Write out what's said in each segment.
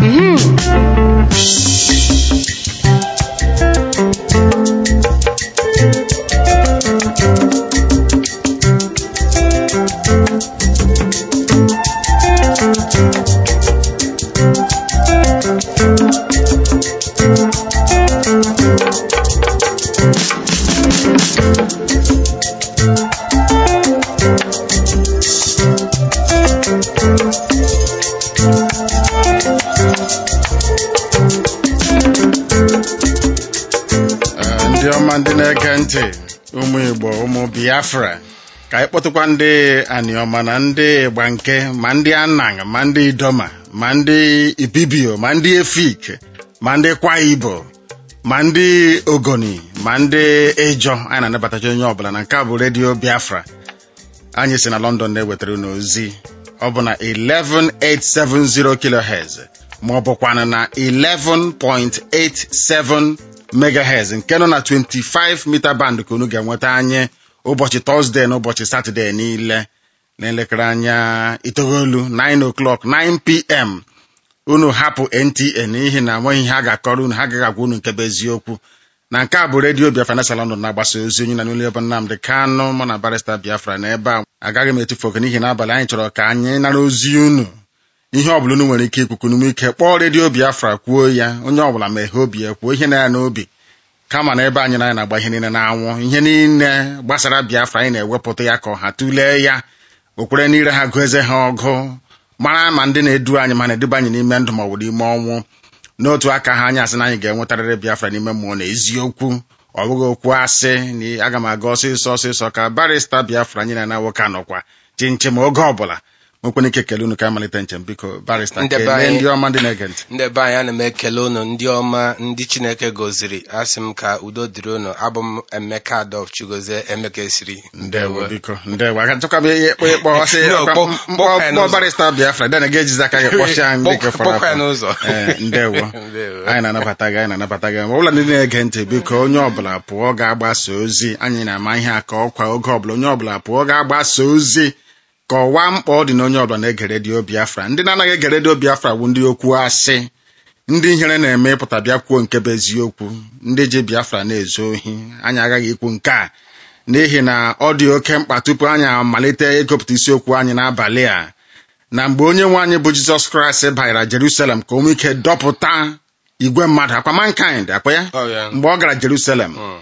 Ee, ndị ọma ndị na-ege ntị ụmụ Igbo ụmụ Biafra ka anyị kpọtụkwa ndị Aniọma na ndị Igbanke ma ndị Anang ma ndị Idoma ma ndị Ibibio ma ndị Efik ma ndị Kwa Ibo ma ndị Ogoni ma ndị Ejọ anyị na-anabatacha onye ọbụla na nke a bụ redio Biafra anyị si na London na-ewetara unu ozi ọ bụ na 11870 kilohertz ma ọ bụkwanụ na 11.87 megahertz nke nọ na 25 mita band ka unu ga-enweta anyị ụbọchị tọzdee na ụbọchị satọdee niile n'elekere anya itoolu 9 o'clock 9 pm unu hapụ NTA n'ihi na nweghị ihe a ga-akọrọ unu ha agaghị agwa unu nke bụ eziokwu na nke a bụ redio Biafra na London na-agbasa ozi onye na n'ụlọ ebe Nnamdị Kanụ mụ na barista Biafra na ebe a agaghị m etufu oke n'ihi na abalị anyị chọrọ ka anyị nara ozi unu ihe ọbụla unu nwere ike ikwukwu n'ume ike kpọọ redio Biafra kwuo ya onye ọbụla meghee obi ya kwuo ihe na ya n'obi kama na ebe anyị na anyị na-agba ihe niile na-anwụ ihe niile gbasara Biafra anyị na-ewepụta ya ka ọha tụlee ya okwere n'ire ha gụọ eze ha ọgụ mara ma ndị na-edu anyị ma na-eduba anyị n'ime ndụ ma ọ bụ n'ime ọnwụ n'otu aka ha anyị asị na anyị ga-enwetarịrị Biafra n'ime mmụọ na eziokwu ọ bụghị okwu asị na aga m aga ọsịsọ ọsịsọ ka barista Biafra anyị na na nwoke anọkwa chinchem oge ọbụla nwekwana ike kele unu ka amalite njem biko barista Ndị be kelee anyị- ndị ọma ndị na-ege ntị ndị be anyị ana m ekele unu ndị ọma ndị chineke goziri asị m ka udo dịrị unu abụ m emeka adolf chigozie emeka esiri ndewo biko ndewo aka chọkwa m ihe ịkpọ ịkpọ ọsị No, ọkwa- kpọ- mkpọ kpọkwa ya mkpọ n'ụzọ. barista Biafra dena ga-ejizi aka gị kpọchie anyị ndị ka fọrọ Kpọkwa ya afọ. n'ụzọ. Ee, ndewo Ndewo. anyị na-anabata gị anyị na-anabata gị ma ọbụla ndị na-ege ntị biko onye ọbụla pụọ ga-agbasa ozi anyị na-ama ihe aka ọkwa oge ọbụla onye ọbụla pụọ ga-agbasa ozi ka ọwa mkpa ọ dị na onye ọbụla na-ege redio Biafra ndị na-anaghị ege redio Biafra bụ ndị okwu asị ndị ihere na-eme ịpụta bịa kwuo nke bụ eziokwu ndị ji Biafra na-ezu ohi anyị agaghị ikwu nke a n'ihi na ọ dị oke mkpa tupu anyị amalite ịgụpụta isiokwu anyị n'abalị a na mgbe onye nwe anyị bụ Jizọs Kraịst banyere Jerusalem ka o nwee ike dọpụta igwe mmadụ akwa mankind akwa ya Ọ ya. mgbe ọ gara Jerusalem Mm.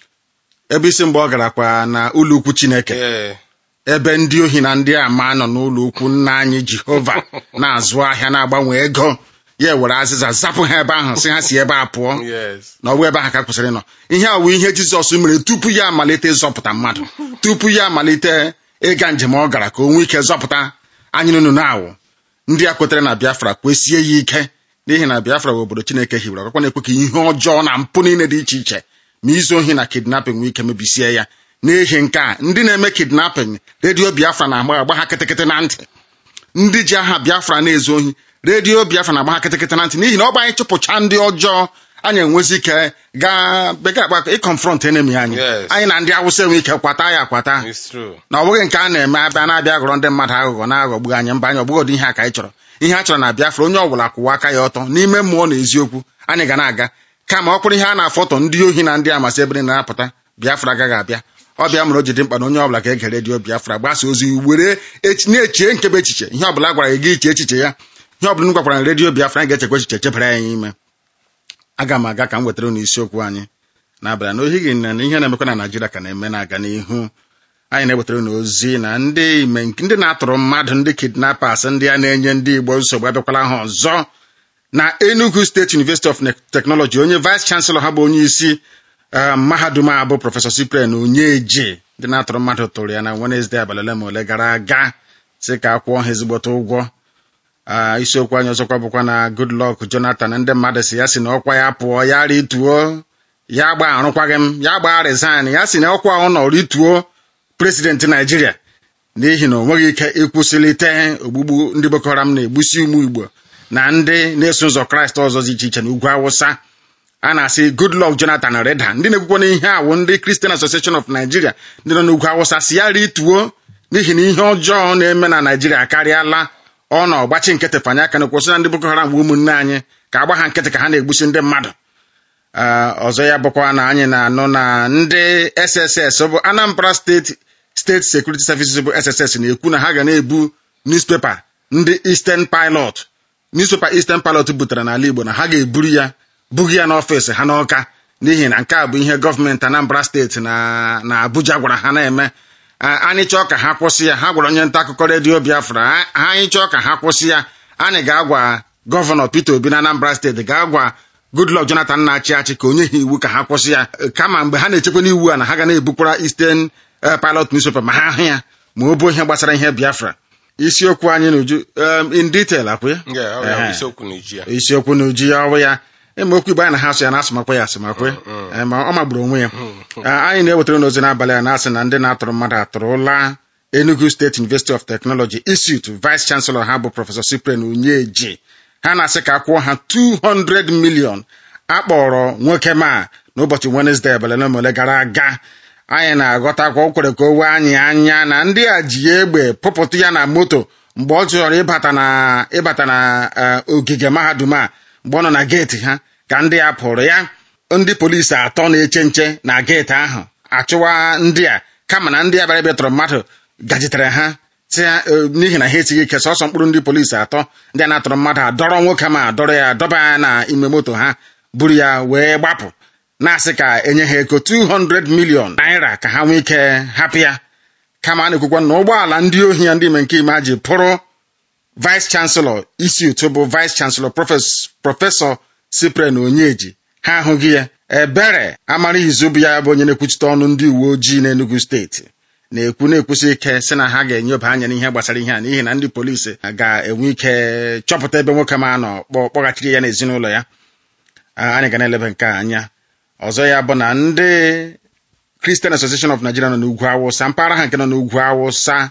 ebe isi mgbe ọ gara kwa na ụlọ ukwu Chineke Ee. ebe ndị ohi na ndị ama nọ n'ụlọ ukwu nna anyị Jehova na-azụ ahịa na-agbanwe ego ya were azịza zapụ ha ebe ahụ si ha si ebe a pụọ Yes. na ọ bụ ebe ahụ ka kwesịrị ịnọ ihe a wụ ihe Jizọs mere tupu ya amalite ịzọpụta mmadụ tupu ya amalite ịga njem ọ gara ka o nwee ike zọpụta anyị nụnụ na-awụ ndị a kwetere na Biafra kwesie ya ike n'ihi na Biafra bụ obodo Chineke hiwere ọkakwa na-ekwe ka ihe ọjọọ na mpụ niile dị iche iche ma izu ohi na kidnapping nwee ike mebisie ya n'ihi nke a ndị na-eme kidnapping redio Biafra na-agba agba ha kịtịkịtị na ntị ndị ji aha Biafra na-ezu ohi redio Biafra na-agba ha kịtịkịtị na ntị n'ihi na ọ bụ anyị chụpụcha ndị ọjọọ anyị enwezi ike gaa bekee akpa ịkọnfront enemi anyị Yes. anyị na ndị awụsa enwe ike kwata ya akwata It's true. na ọ bụghị nke a na-eme abịa na-abịa ghọrọ ndị mmadụ aghụghọ na-aghọgbu anyị mba anyị ọbụghị ụdị ihe a ka anyị chọrọ ihe a chọrọ na Biafra onye ọbụla kwụwa aka ya ọtọ n'ime mmụọ na eziokwu anyị ga na-aga kama ọ kwụrụ ihe a na-afọtọ ndị ohi na ndị amasị ebe niile na-apụta Biafra agaghị abịa ọ bịa mere o ji dị mkpa na onye ọbụla ga-ege redio Biafra gbasa ozi were echi- na-echie nkebe echiche ihe ọbụla a gwara gị gị iche echiche ya ihe ọbụla m gwakwara na redio Biafra anyị ga-echekwa echiche chebara ya ime aga m aga ka m wetara unu isiokwu anyị n'abalị na ohi gị na ihe na-emekwa na Naịjirịa ka na-eme na-aga n'ihu anyị na-ewetara unu ozi na ndị ime ndị na-atụrụ mmadụ ndị kidnappers ndị a na-enye ndị Igbo nsogbu abịakwala ha ọzọ na Enugu State University of Technology onye vice chancellor ha bụ onye isi eh, mahadum a bụ prọfesọ Cyprian Onyeji ndị na-atụrụ mmadụ tụrụ ya na Wednesday abalị ole ma ole gara aga si ka akwụọ ha ezigbote ụgwọ Ah, isiokwu anyị ọzọkwa bụkwa na Goodluck Jonathan ndị mmadụ si ya si na ọkwa ya pụọ ya rituo ya gba arụkwaghị m ya gbaa resign ya si na ọkwa ọ nọ rituo presidenti Naijiria n'ihi na o nweghị ike ịkwụsịlite ogbugbu ndị Boko Haram na-egbusi ụmụ Igbo na ndị na-eso ụzọ Kraịst ọzọ dị iche iche n'ugwu Awụsa a na-asị Goodluck Jonathan reda ndị na-ekwukwa na ihe awụ ndị Christian Association of Nigeria ndị nọ n'ugwu Awụsa si ya rituo n'ihi na ihe ọjọọ na-eme na Naijiria akarịala ọ nọ gbachi nkịtị fanye aka na kwụsị na ndị Boko Haram bụ ụmụnne anyị ka agba ha nkịtị ka ha na-egbusi ndị mmadụ ọzọ ya bụkwa na anyị na-anụ na ndị SSS bụ Anambra steeti steeti Security Services bụ SSS na-ekwu na ha ga na-ebu newspaper ndị Eastern Pilot newspaper Eastern Pilot butere n'ala Igbo na ha ga-eburu ya bughị ya n'ọfịs ha n'ọka n'ihi na nke a bụ ihe gọọmenti Anambra steeti na na Abuja gwara ha na-eme anyị chọọ ka ha kwụsị ya ha gwara onye nta akụkọ redio Biafra anyị chọọ ka ha kwụsị ya anyị ga-agwa gọvanọ Peter Obi na Anambra steeti ga-agwa Goodluck Jonathan na-achị achị ka onye ha iwu ka ha kwụsị ya kama mgbe ha na-echekwa n'iwu a na ha ga na-ebukwara Eastern Pilot newspaper ma ha hụ ya ma ọ bụ ihe gbasara ihe Biafra isiokwu anyị n'uju in detail akwa isiokwu n'uju ya ọwụ ya eme okwu igbo anyị na ha asụ ya na-asụmakwa ya asụmakwe ma ọ magburu onwe ya anyị na-ewetara n'ozi n'abalị a na-asị na ndị na-atụrụ mmadụ atụrụla Enugu State University of Technology Institute Vice Chancellor ha bụ Prọfesọ Cyprian Onyeji ha na-asị ka akwụọ ha 200 million akpọrọ nwoke ma n'ụbọchị Wednesday abalị na ole gara aga anyị na-aghọtakwa o kwere ka o wee anyị anya na ndị a ji egbe pụpụtụ ya na moto mgbe ọ chọrọ ịbata na ịbata na ogige mahadum a mgbe ọ nọ na geeti ha ka ndị a pụrụ ya ndị polisi atọ na-eche nche na geeti ahụ achụwa ndị a kama na ndị a bịara bịatọrọ mmadụ gajitere ha n'ihi na ha esighị ike sọsọ mkpụrụ ndị polisi atọ ndị a na-atọrọ mmadụ adọrọ nwoke ma dọrọ ya dọba ya na ime moto ha buru ya wee gbapụ na-asị ka enye ha ego 200 million naira ka ha nwee ike hapụ ya kama a na-ekwukwa na ụgbọala ndị ohi ya ndị ime nke ime ji pụrụ vice chancellor isi ụtụ bụ vice chancellor prọfesọ Cyprian Onyeji ha ahụghị ya ebere amara izu bụ ya bụ onye na-ekwuchite ọnụ ndị uwe ojii n'Enugu steeti na-ekwu na-ekwusi ike sị na ha ga-enyoba anya n'ihe gbasara ihe a n'ihi na ndị polisi ga-enwe ike chọpụta ebe nwoke ma nọ kpọghachiri ya n'ezinụlọ ya anyị ga na-eleba nke anya ọzọ ya bụ na ndị Christian Association of Nigeria nọ n'ugwu awụsa mpaghara ha nke nọ n'ugwu awụsa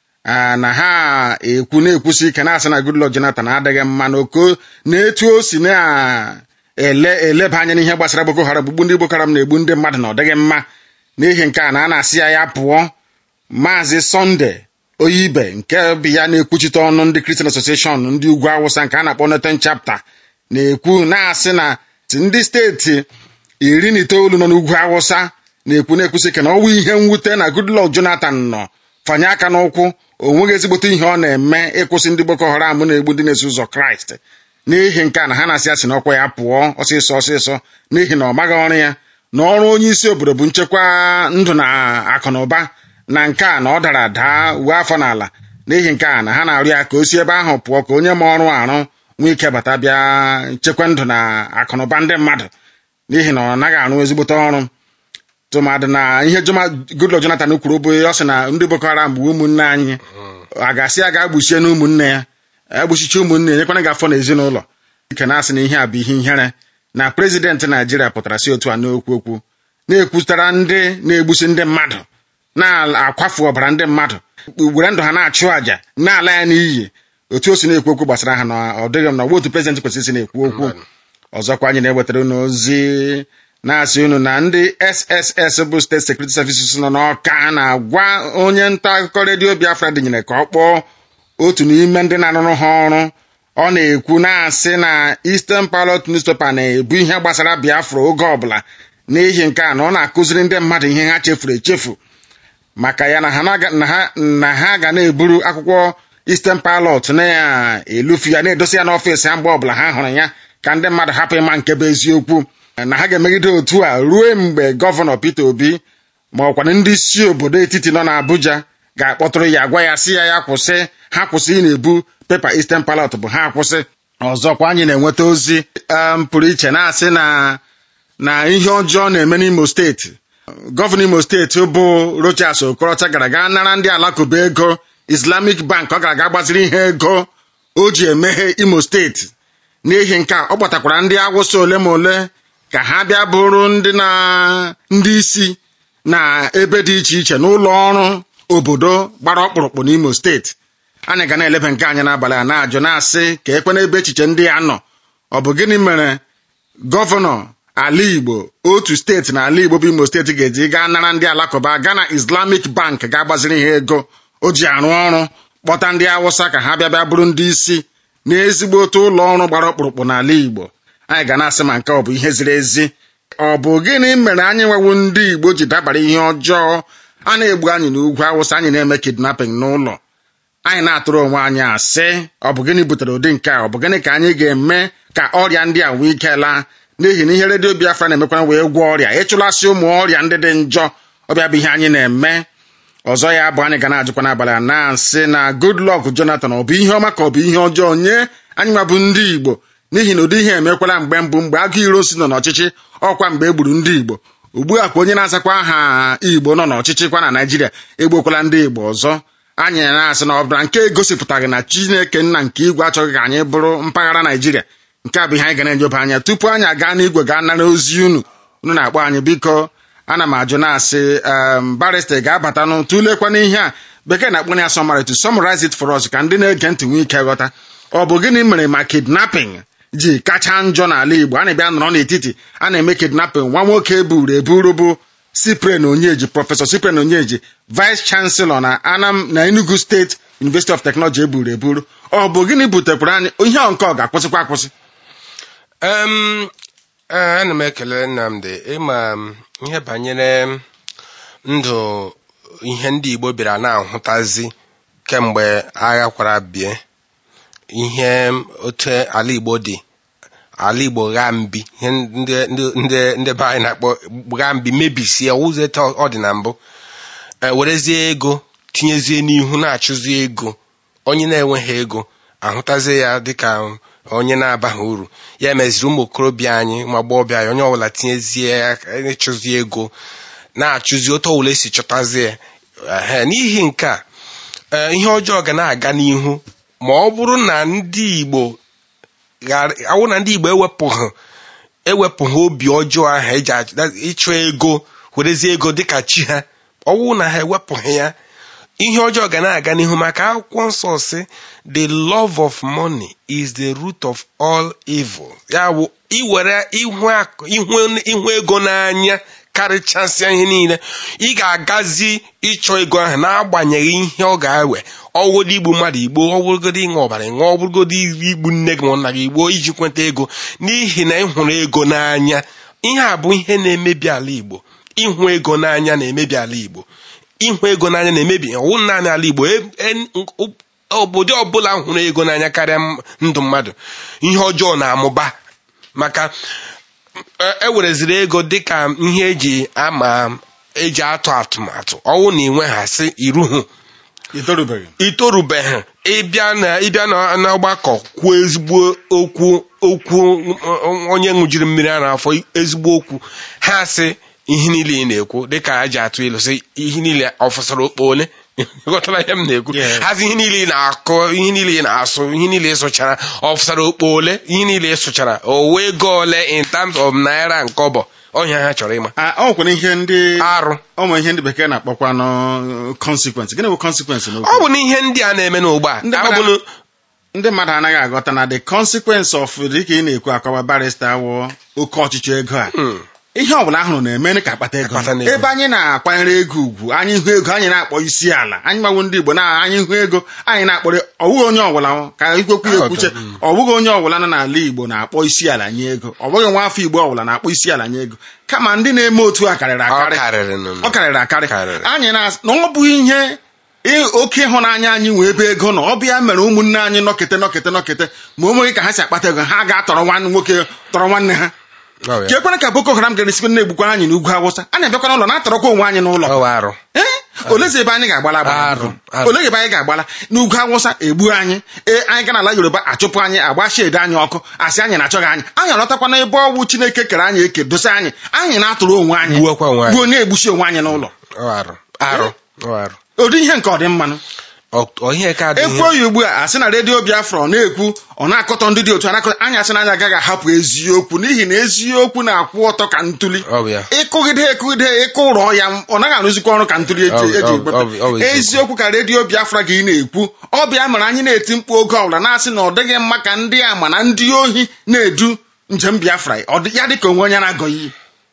na ha ekwu na-ekwusi ike na-asị na Goodluck Jonathan adịghị mma n'oko na-etu o si na-eleba anya n'ihe gbasara Boko Haram gbugbu ndị Boko Haram na-egbu ndị mmadụ na ọ dịghị mma n'ihi nke a na a na-asị ya ya pụọ maazị Sunday Oyibe nke bụ ya na-ekwuchite ọnụ ndị Christian Association ndị ugwu awụsa nke a na-akpọ Northern Chapter na-ekwu na-asị na ndị steeti iri na itoolu nọ n'ugwu awụsa na-ekwu na-ekwusi ike na ọnwụ ihe mwute na Goodluck Jonathan nọ fanye aka n'ụkwụ o nweghị ezigbote ihe ọ na-eme ịkwụsị ndị Boko Haram na-egbu ndị na-eso ụzọ Kraịst n'ihi nke a na ha na-asị asị n'ọkwa ya pụọ ọsịsọ ọsịsọ n'ihi na ọ maghị ọrụ ya na ọrụ onye isi obodo bụ nchekwa ndụ na akụ na ụba na nke a na ọ dara daa uwe afọ n'ala n'ihi nke a na ha na-arụ ya ka o si ebe ahụ pụọ ka onye ma ọrụ arụ nwee ike bata bịa nchekwa ndụ na akụ na ụba ndị mmadụ n'ihi na ọ naghị arụ ezigbote ọrụ tụmadị na ihe Goodluck Jonathan kwuru bụ ọ sị na ndị Boko Haram bụ ụmụnne anyị a ga-asị ya ga-agbuchie na ụmụnne ya egbuchichi ụmụnne ya nyekwana gị afọ n'ezinụlọ ike na-asị na ihe a bụ ihe ihere na prezidentị Naijiria pụtara si otu a n'okwu okwu na-ekwutara ndị na-egbusi ndị mmadụ na-akwafu ọbara ndị mmadụ were ndụ ha na-achụ àjà na-ala ya n'iyi otu o si na-ekwu okwu gbasara ha na ọ dịghị m na ọgba otu prezidentị kwesịrị isi na-ekwu okwu ọzọkwa anyị na-ewetara unu ozi na-asị unu na ndị SSS bụ steeti sekuriti services nọ n'ọka na-agwa onye nta akụkọ redio Biafra dịnyere ka ọ kpọọ otu n'ime ndị na-arụrụ ha ọrụ ọ na-ekwu na-asị na Eastern Pilot newspaper na-ebu ihe gbasara Biafra oge ọbụla n'ihi nke a na ọ na-akụziri ndị mmadụ ihe ha chefuru echefu maka ya na ha ga na-eburu akwụkwọ Eastern Pilot na-elufu ya na-edosi ya n'ọfịs ha mgbe ọbụla ha hụrụ ya ka ndị mmadụ hapụ ịma nke bụ eziokwu na ha ga-emegide otu a ruo mgbe gọvanọ Peter Obi ma ọkwana ndị isi obodo etiti nọ n'Abuja ga-akpọtụrụ ya gwa ya si ya ya kwụsị ha kwụsị ị na-ebu pepa Eastern Pilot bụ ha kwụsị ọzọkwa anyị na-enweta ozi pụrụ iche na-asị na na ihe ọjọọ na-eme n'Imo steeti gọvanọ Imo steeti bụ Rochas Okorocha gara gaa nara ndị alakụba ego Islamic Bank ọ gara aga gbaziri ihe ego o ji emeghe Imo steeti n'ihi nke a ọ gbatakwara ndị awụsa ole ma ole ka ha bịa bụrụ ndị na ndị isi na ebe dị iche iche n'ụlọ ọrụ obodo gbara ọkpụrụkpụ n'Imo steeti anyị ga na-eleba nke anyị n'abalị a na-ajụ na-asị ka ekwe n'ebe echiche ndị a nọ ọ bụ gịnị mere gọvanọ ala Igbo otu steeti na ala Igbo bụ Imo steeti ga-eji gaa nara ndị alakụba gaa na Islamic Bank ga-agbaziri ha ego o ji arụ ọrụ kpọta ndị awụsa ka ha bịa bịa bụrụ ndị isi na ezigbo otu ụlọ ọrụ gbara ọkpụrụkpụ n'ala igbo anyị ga na-asị ma nke ọ bụ ihe ziri ezi ọ bụ gịnị mere anyị nwewu ndị igbo ji dabara ihe ọjọọ a na-egbu anyị n'ugwu awụsa anyị na-eme kidnapping n'ụlọ anyị na-atụrụ onwe anyị asị ọ bụ gịnị butere ụdị nke a ọ bụ gịnị ka anyị ga-eme ka ọrịa ndị a nwee ike laa n'ihi na ihe redio biafra na-emekwana wee gwọọ ọrịa ịchụlasị ụmụ ọrịa ndị dị njọ ọbịa bụ ihe anyị na-eme ọzọ ya bụ anyị ga na-ajụkwa n'abalị a na-asị na Goodluck Jonathan ọ bụ ihe ọma ka ọ bụ ihe ọjọọ nye anyị nwa bụ ndị igbo n'ihi na ụdị ihe emekwala mgbe mbụ mgbe agụ iro si nọ n'ọchịchị ọkwa mgbe e gburu ndị igbo ugbu a kwa onye na-azakwa aha igbo nọ n'ọchịchị kwa na naijiria egbokwala ndị igbo ọzọ anyị na-asị na ọ bụla nke egosipụtaghị na chineke nna nke igwe achọghị ka anyị bụrụ mpaghara naijiria nke a bụ ihe anyị ga na-enyoba anya tupu anyị aga n'igwe gaa nara ozi unu unu na-akpọ anyị biko ana m ajụ na-asị barista ga-abatanụ tụlekwana ihe a bekee na-akpọ ya summary to summarize it for us ka ndị na-ege ntị nwee ike ghọta ọ bụ gịnị mere ma kidnapping ji kacha njọ n'ala igbo a na-abịa nọrọ n'etiti a na-eme kidnapping nwa nwoke eburu eburu bụ Cyprian Onyeji prọfesọ Cyprian Onyeji vice chancellor na Anam na Enugu State University of Technology eburu eburu ọ bụ gịnị butekwara anyị ihe nke ọ ga-akwụsịkwa akwụsị ana m ekele Nnamdi ịma ihe banyere ndụ ihe ndị Igbo bịara na-ahụtazi kemgbe agha kwara bie ihe otu ala Igbo dị ala Igbo ghaa mbi ihe ndị be anyị na-akpọ ghaa mbi mebisie ụzọ etu ọ dị na mbụ werezie ego tinyezie n'ihu na-achụzi ego onye na-enweghị ego ahụtazie ya dịka onye na-abaghị uru ya meziri ụmụ okorobịa anyị ụmụ agbọghọbịa anyị onye ọbụla tinyezie ịchụzi ego na-achụzi otu ọbụla esi chọtazie n'ihi nke a ihe ọjọọ ga na-aga n'ihu ma ọ bụrụ na ndị Igbo awụ na ndị Igbo ewepụghị ewepụghị obi ọjọọ ahụ eji ịchụ ego werezie ego dịka chi ha ọwụ na ha ewepụghị ya ihe ọjọọ ga na-aga n'ihu maka akwụkwọ nsọ si the love of money is the root of all evil ya bụ iwere ihu ego n'anya karịchasịa ihe niile ị ga-agazi ịchọ ego ahụ n'agbanyeghị ihe ọ ga-ewe ọwụgodo igbu mmadụ igbo ọwụrụgodo ịṅụ ọbara ịṅụ ọbụrụgodo igbu nne gị ma nna gị igbo iji kweta ego n'ihi na ị hụrụ ego n'anya ihe a bụ ihe na-emebi ala igbo ịhụ ego n'anya na-emebi ala igbo ịhụ ego n'anya na-emebi ọwụ naanị ala igbo obodo ọbụla hụrụ ego n'anya karịa ndụ mmadụ ihe ọjọọ na-amụba maka ewereziri ego dịka ihe eji ama eji atụ atụmatụ ọwụ na inweghasị iruhu itorubeghị ịbịa n'ọgbakọ kwuo ezigbo okwu okwu onye ṅụjiri mmiri a n'afọ ezigbo okwu ha sị ihe niile ị na-ekwu dịka a ji atụ ilu sị ihe niile ọ fụsara okpo ole ghọtara ihe m na-ekwu hazi ihe niile ị na-akụ ihe niile ị na-asụ ihe niile ị sụchara ọ fụsara okpo ole ihe niile ị sụchara o wee ego ole in terms of naira nke ọbọ ọnya ha chọrọ ịma ọ nwere ihe ndị arụ ụmụ ihe ndị bekee na-akpọkwanụ consequence gịnị bụ consequence n'okwu ọ bụ na ihe ndị a na-eme n'ugbu a ndị mmadụ anaghị aghọta na the consequence of dịka ị na-ekwu akọwa barista wụ oke ọchịchị ego a ihe ọbụla ahụrụ na-eme ka akpata ego ebe anyị na-akwanyere ego ugwu anyị hụ ego anyị na-akpọ isi ala anyị gbawo ndị Igbo na anyị hụ ego anyị na-akpọrọ ọbụghị onye ọbụla ka ikwekwu ya ekwuche ọbụghị onye ọbụla nọ n'ala Igbo na-akpọ isi ala nye ego ọ bụghị nwa afọ Igbo ọbụla na-akpọ isi ala nye ego kama ndị na-eme otu a karịrị akarị ọ karịrị akarị anyị na ọ bụ ihe oke ịhụnanya anyị nwee ebe ego nọ ọ bịa mere ụmụnne anyị nọkete nọkete nọkete ma o nweghị ka ha si akpata ego ha ga-atọrọ nwanne nwoke tọrọ nwanne ha ka ekwere ka Boko Haram gara esikwa na-egbukwara anyị n'ugwu Awụsa a na-abịakwa n'ụlọ na-atọrọkwa onwe anyị n'ụlọ ee olezi ebe anyị ga-agbala olee ebe anyị ga-agbala n'ugwu Awụsa egbu anyị ee anyị ga n'ala Yoruba achụpụ anyị agba shedi anyị ọkụ asị anyị na-achọghị anyị anyị alọtakwa na ebe ọgwụ Chineke kere anyị eke dosa anyị anyị na-atụrụ onwe anyị gbuo na-egbusi onwe anyị n'ụlọ ụdị ihe nke ọ dị mmanụ ekwuo ya ugbu a asị na redio Biafra na-ekwu ọ na-akọtọ ndị dị otu anakọtọ anyị asị na anyị agaghị ahapụ eziokwu n'ihi na eziokwu na-akwụ ọtọ ka ntuli ịkụgide ekụgide ịkụ ụrọ ya ọ naghị arụzikwa ọrụ ka ntuli eji egbepụ eziokwu ka redio Biafra gị na-ekwu ọ bịa mere anyị na-eti mkpu oge ọbụla na-asị na ọ dịghị mma ka ndị ama na ndị ohi na-edu njem Biafra ya dị ka onwe onye na-agọ iyi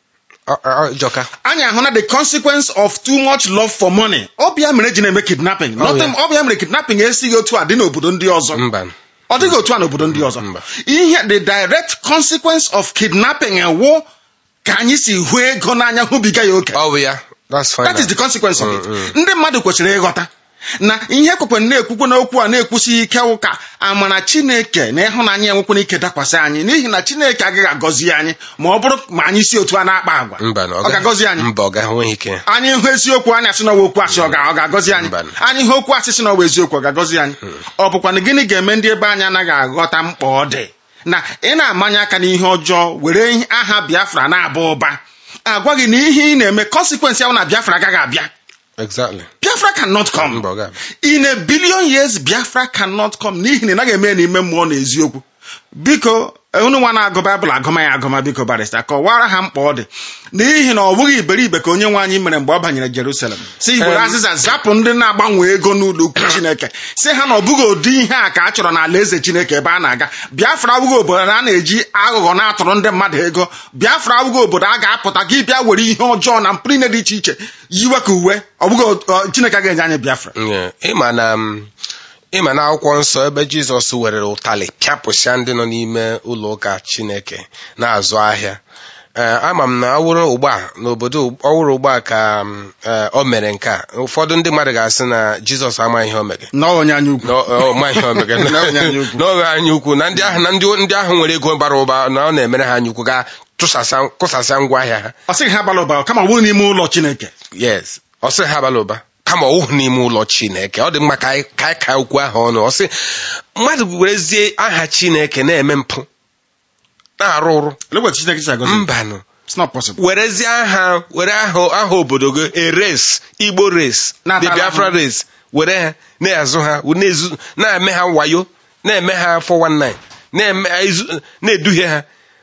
Ọ- ọ- ọjọka anyị ahụ na the consequence of too much love for money ọ bịa mere ji na-eme kidnapping Oh, Nothing- ọ bịa mere kidnapping esighị otu a dị n'obodo ndị ọzọ mba ọ dịghị otu a n'obodo ndị ọzọ Mba. ihe the direct consequence of kidnapping ewu ka anyị si hụ ego n'anya hụbiga ya oke ọ bụ ya that's fine that is the consequence of it Mm, ndị mmadụ kwesịrị ịghọta na ihe kwekwe na-ekwukwe n'okwu a na-ekwusi ike ụka amara chineke na ịhụnanya enwekwana ike dakwasị anyị n'ihi na chineke agaghị agọzi anyị ma ọ bụrụ ma anyị si otu a na-akpa agwa mba na ọ ga-agọzi anyị mba ọ ga-enweghị ike anyị hụ eziokwu anyị asị n'ọwa okwu asị ọ ga- ọ ga-agọzi anyị Mbanụ. anyị hụ okwu asị sị n'ọwa eziokwu ọ ga-agọzi anyị ọ bụkwa na gịnị ga-eme ndị ebe anyị anaghị aghọta mkpa ọ dị na ị na-amanye aka n'ihe ọjọọ were ihe- aha biafra na-aba ụba agwa gị na ihe ị na-eme consequence ya bụ na biafra agaghị abịa exactly biafra cannot come mba ọ ga in a billion years biafra cannot come n'ihi na ị naghị eme ya n'ime mmụọ na eziokwu biko unu nwa na-agụ baịbụl agụma ya agụma biko barista kọwara ha mkpa ọ dị n'ihi na ọ bụghị iberibe ka onye nwe anyị mere mgbe ọ banyere jerusalem si were Em. azịza zapụ ndị na-agbanwe ego n'ụlọ ukwu chineke si ha na ọ bụghị ụdị ihe a ka a chọrọ n'ala eze chineke ebe a na-aga biafra abụghị obodo a na-eji aghụghọ na-atụrụ ndị mmadụ ego biafra abụghị obodo a ga-apụta gị bịa were ihe ọjọọ na mpụ niile dị iche iche yiwe ka uwe ọ bụghị ọ- chineke ga-enye anyị biafra Yeah. ịma na m, ịma na akwụkwọ nsọ ebe jizọs werere ụtalị pịapụsịa ndị nọ n'ime ụlọ ụka chineke na-azụ ahịa Ee, ama m na ọ wụrụ ugbu a n'obodo ọ wụrụ ugbu a ka m, ee, o mere nke a ụfọdụ ndị mmadụ ga-asị na jizọs amaghị ihe o mere nọọ onye anya ukwu na ọ- ọ maghị ihe o mere Na onye anya ukwu. na ọ nwere anya ukwu na ndị ahụ na ndị ndị ahụ nwere ego bara ụba na ọ na-emere ha anya ukwu ga tụsasịa kụsasịa ngwa ahịa ha ọ sịghị ha bara ụba kama ọ bụrụ n'ime ụlọ chineke yes ọ sị ha bara ụba kama ọ wụghị n'ime ụlọ chineke ọ dị mma ka anyị ka anyị ka okwu ahụ ọnụ ọ sị mmadụ werezie aha chineke na-eme mpụ na-arụ ụrụ Look chineke si agọzi mbanụ it's not possible werezie aha were aha aha obodo gị eres igbo res Na-atala the biafra ahụ. res were ha na-azụ ha na-ezu na-eme ha wayo na-eme ha 419 na-eme ezu- na-eduhie ha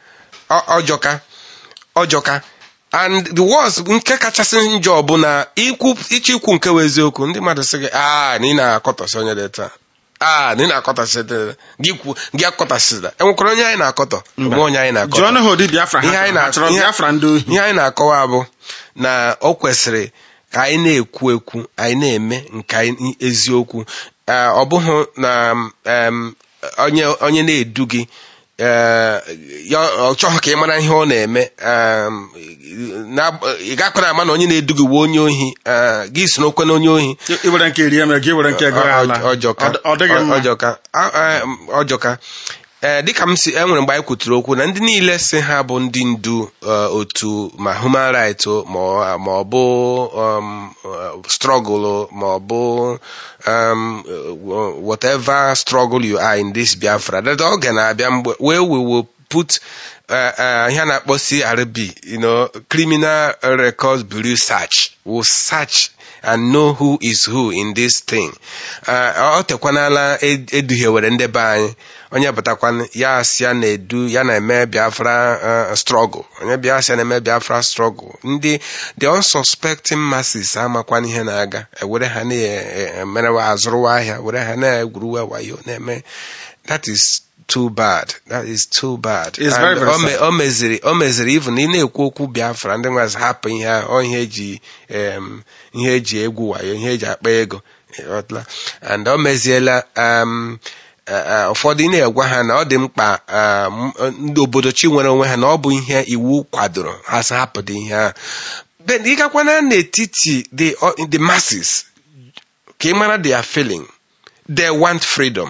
Ọ- ọjọka ọjọka and the worst nke kachasị njọ bụ na ikwu ịchọ ikwu nke wụ eziokwu ndị mmadụ sị gị a na ị na-akọtọsị onye dị taa a na ị na-akọtọsị dị gị kwu gị akọtasịla enwekwara onye anyị na-akọtọ Mba. onwe onye anyị na-akọtọ jụọ ha ụdị biafra Ihe ha anyị chọrọ. ha na- chọrọ ihe- biafra ndị ohi ihe anyị na-akọwa bụ na o kwesịrị ka anyị na-ekwu ekwu anyị na-eme nke anyị eziokwu Ee, ọ bụghị na em, onye onye na-edu gị ee, ya ọ chọghị ka ị mara ihe ọ na-eme em, na- ị gakwara ama na onye na-edu gị wee onye ohi ee, gị so n'okwe na onye ohi iwere nke rie mere gị were nke gụrụ ala Ọ- ọjọka Ọ- ọ dịghị mma ọjọka A- em, ọjọka ee dịka m si enwere mgbe anyị kwuturu okwu na ndị niile si ha bụ ndị ndu eh, otu ma human rights o, ma ọ ma ọ bụ um, uh, struggle o, ma ọ bụ um, uh, whatever struggle you are in this Biafra that oge na-abịa mgbe where we will put uh, uh, ihe a na-akpọ CRB you know, criminal records bureau search will search and know who is who in this thing Uh, ọ tekwanala ed- eduhiewere ndị be anyị onye batakwan ya asị ya na-edu ya na-eme biafra uh, struggle onye bịa asị ya na-eme biafra struggle ndị the unsuspecting masses amakwan ihe na-aga ewere ha na-emerewa azụrụwa ahịa were ha na-egwuruwa wayo na-eme that is too bad that is too bad It's And very, very o me- sad. o meziri o meziri even ị na-ekwu okwu biafra ndị nwazi hapụ ihe a ọ ihe eji em, ihe eji egwu wayo ihe eji akpa ego ịghọtala? and o meziela um, eh, eh, ụfọdụ ị na-egwa ha na ọ dị mkpa um, ndị obodo chi nwere onwe ha na ọ bụ ihe iwu kwadoro ha sị hapụdị ihe a but ị gakwana n'etiti the, the masses ka ị mara their feeling they want freedom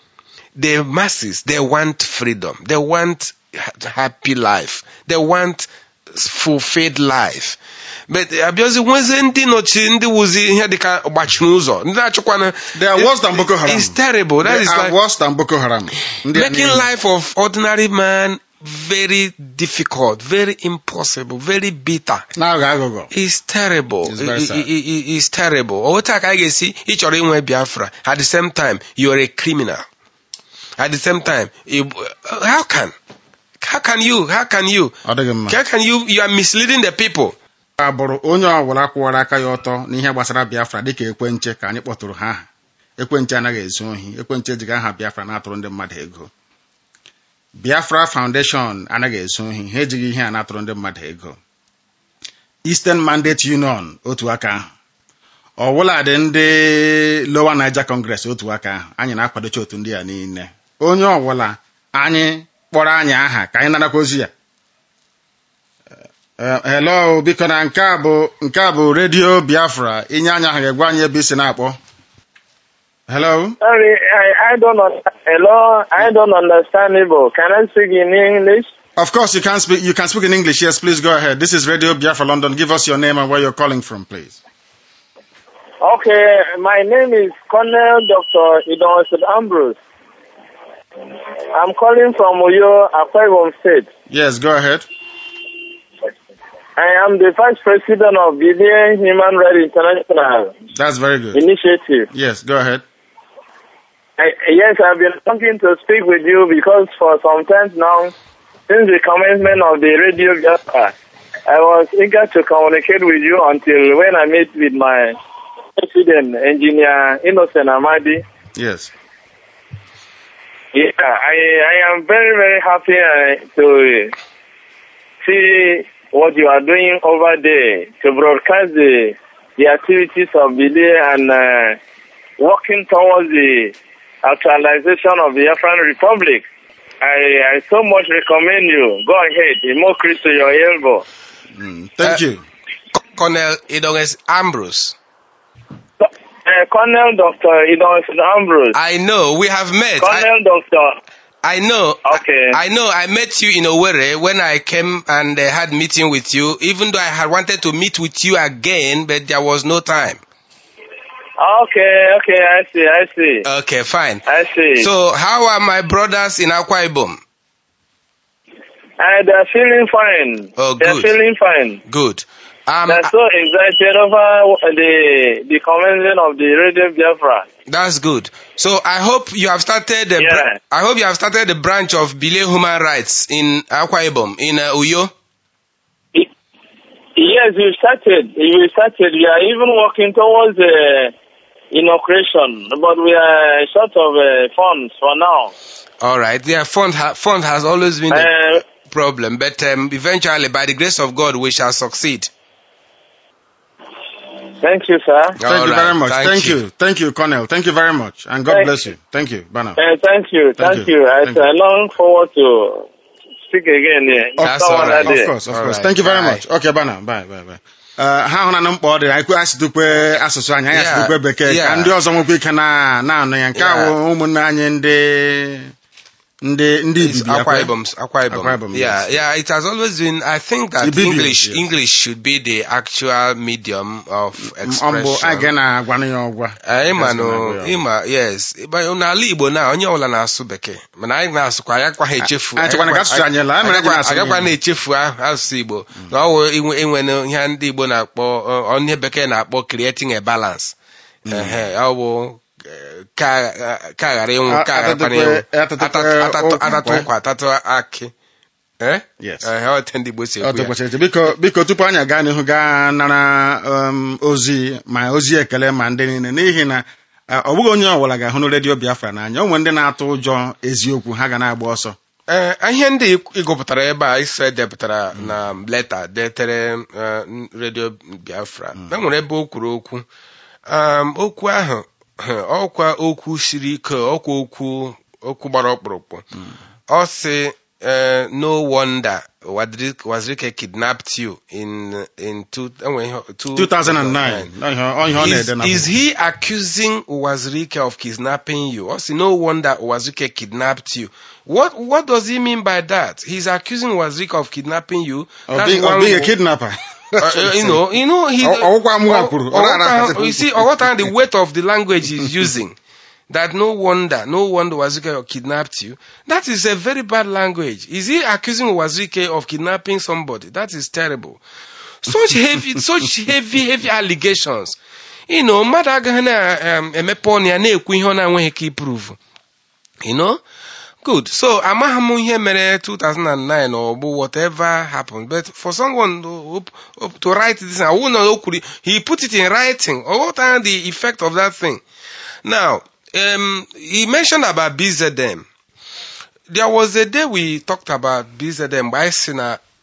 the masses they want freedom they want ha- happy life they want fulfilled life but abịazi nwezie ndị nọchi ndị wụzi ihe dịka gbachiri ụzọ ndị na-achịkwana They are worse than Boko Haram. it's terrible that They is are like worse than Boko Haram Ndị a making niile. life of ordinary man very difficult very impossible very bitter na-aghọ aghụghọ It's terrible. It's very I- sad. I- I- It's terrible. Otu a ka anyị ga-esi ị chọrọ inwe Biafra at the same time you're a criminal. At the same time, you- how can how can you how can you ọ dịghị mma how can you you are misleading the people? a bụrụ onye ọbụla kwụwara aka ya ọtọ n'ihe gbasara biafra dịka ekwenche ka anyị kpọtụrụ ha aha ekwenche anaghị ezu ohi ekwenche ejighị aha biafra na-atụrụ ndị mmadụ ego biafra foundation anaghị ezu ohi ha ejighị ihe a na-atụrụ ndị mmadụ ego Eastern Mandate Union otu aka ahụ ọwụladị ndị Lower Niger Congress otu aka ahụ anyị na-akwadocha otu ndị a niile onye ọbụla anyị kpọrọ anyị aha ka anyị narakwa ozi ya Eh, hello biko na nke a bụ nke a bụ redio Biafra inye anya ahụ ga-egwa anyị ebe isi na-akpọ hello Sorry, I, I don't un- hello, I don't understand Igbo. Can I speak in English? of course you can speak you can speak in English yes please go ahead this is radio Biafra London give us your name and where you're calling from please Okay, my name is Colonel Dr. Idonson Ambrose. I'm calling from Uyo, Akwa Ibom State. yes go ahead I am the Vice President of Billion Human Rights International that's very good Initiative. yes go ahead I, yes, I've been looking to speak with you because for some time now, since the commencement of the radio Biafra, I was eager to communicate with you until when I met with my president, engineer Innocent Amadi. yes Yeah, I, I am very, very happy uh, to see what you are doing over there to broadcast the, the activities of Billy and uh, working towards the actualization of the Afghan Republic. I, I so much recommend you. Go ahead, more Christ to your elbow. Mm, thank Uh, you Co- Colonel Idonges Ambrose. Uh, Colonel Dr. Idon Ambrose. I know we have met. I, Colonel Dr. I know. Okay. I know. I met you in Owerri when I came and uh, had meeting with you. Even though I had wanted to meet with you again, but there was no time. Okay, okay, I see, I see. Okay, fine. I see. So how are my brothers in Akwa Ibom? Uh, they're feeling fine. Oh, They're good. feeling fine. Good. Um, They're so excited over the the commencement of the Radio Biafra. That's good. So I hope you have started. The bra- Yeah. I hope you have started the branch of Bile Human Rights in Akwa Ibom in uh, Uyo. It- yes, we started. We started. We are even working towards uh, inauguration, but we are short of uh, funds for now. All right. Yeah, fund ha- fund has always been a Uh, problem, but um, eventually, by the grace of God, we shall succeed. thank you, sir. thank All you right, very much thank thank you. you thank you Colonel thank you very much and God Thank- bless you thank you Bana Uh, thank you. Thank Thank, you. you. I, Thank you. I long forward to speak again here. That's Some all other right. day. Of course, of All course. right. Thank you very Bye. much. Okay, bana, bye, bye, bye. Uh, ha hụrụ na mkpa ọ dị anyị kwe asụtụkwe asụsụ anyị anyị Yeah, asụtụkwe bekee ka yeah. ndị ọzọ nwekwa ike na na-anụ ya nke a Yeah. bụ ụmụnne anyị ndị ndị ndị It's ibibi Akwa akwa Ibom. Akwa Ibom. Akwa Ibom, yeah, yes. yeah. It has always been. I think that Ibibios, English yes. English should be the actual medium of ọ mbụ expression. anyị ga na-agwanụ ya ọgwa Anyị ma Yes, nụ na-agwa ya. ịma yes But n'ala Igbo na onye ọbụla na-asụ bekee mana anyị na-asụkwa anyị akwa ha echefu anyị chekwana ka asụsụ anyị laa, anyị mere anyị na-asụ agakwa Igbo. na-echefu ahụ asụsụ Igbo na ọ wụ inwe inwe ihe ndị Igbo na-akpọ ọ ọ ihe bekee na-akpọ creating a balance Ehe, ọ bụ eh, ka ka ghara ịnwụ A- ka gharakwana atatụkwe- ịnwụ atatụkwe Atatụ- atatụ- ụkwa. atatụ ụkwa atatụ akị Eh? Yes. Ehe, ọ otu ndị Igbo si ọ ekwu ya tụkwasịrị eche. biko biko tupu anyị aga n'ihu gaa nara um, ozi ma ozi ekele ma ndị niile n'ihi na uh, ọ bụghị onye ọbụla ga-ahụ redio Biafra n'anya o nwere ndị na-atụ ụjọ eziokwu ha ga na-agba ọsọ Ee, ihe ndị ị gụpụtara ebe a ise depụtara na leta detere eh, redio biafra e nwere ebe o kwuru okwu Um, okwu ahụ ọkwa okwu siri ike ọkwa okwu okwu gbara ọkpụrụkpụ ọ sị eh, no wonder Wadri- wazirike kidnapped you in in two, enwe ihe- two- 2009 ọ ihe ọ ihe ọ Is, na-ede na is he accusing Wazirike of kidnapping you? Or no wonder Wazirike kidnapped you. What what does he mean by that? He's accusing Wazirike of kidnapping you. of That's being, of one being a wo- kidnapper uh, uh, you know, you know, he. Ọ- ọwụkwa mụ ọ- kwuru, ọ ọwụkwa- na-ara- you see, what time the weight of the language he's using. That no wonder, no wonder Wazirike kidnapped you. That is a very bad language. Is he accusing Wazirike of kidnapping somebody? That is terrible. Such heavy, such heavy, heavy allegations. You know, mmadụ agaghị na-emepe ọnụ ya na-ekwu ihe ọ na-enweghị ike iprove. You know? Good. So, amaghị m ihe mere 2009 or bụ whatever happened. But for someone to, to write this, I wouldn't know, kwuru- he put it in writing. Or what are the effect of that thing? Now, um, he mentioned about BZM. There was a day we talked about BZM, but I seen a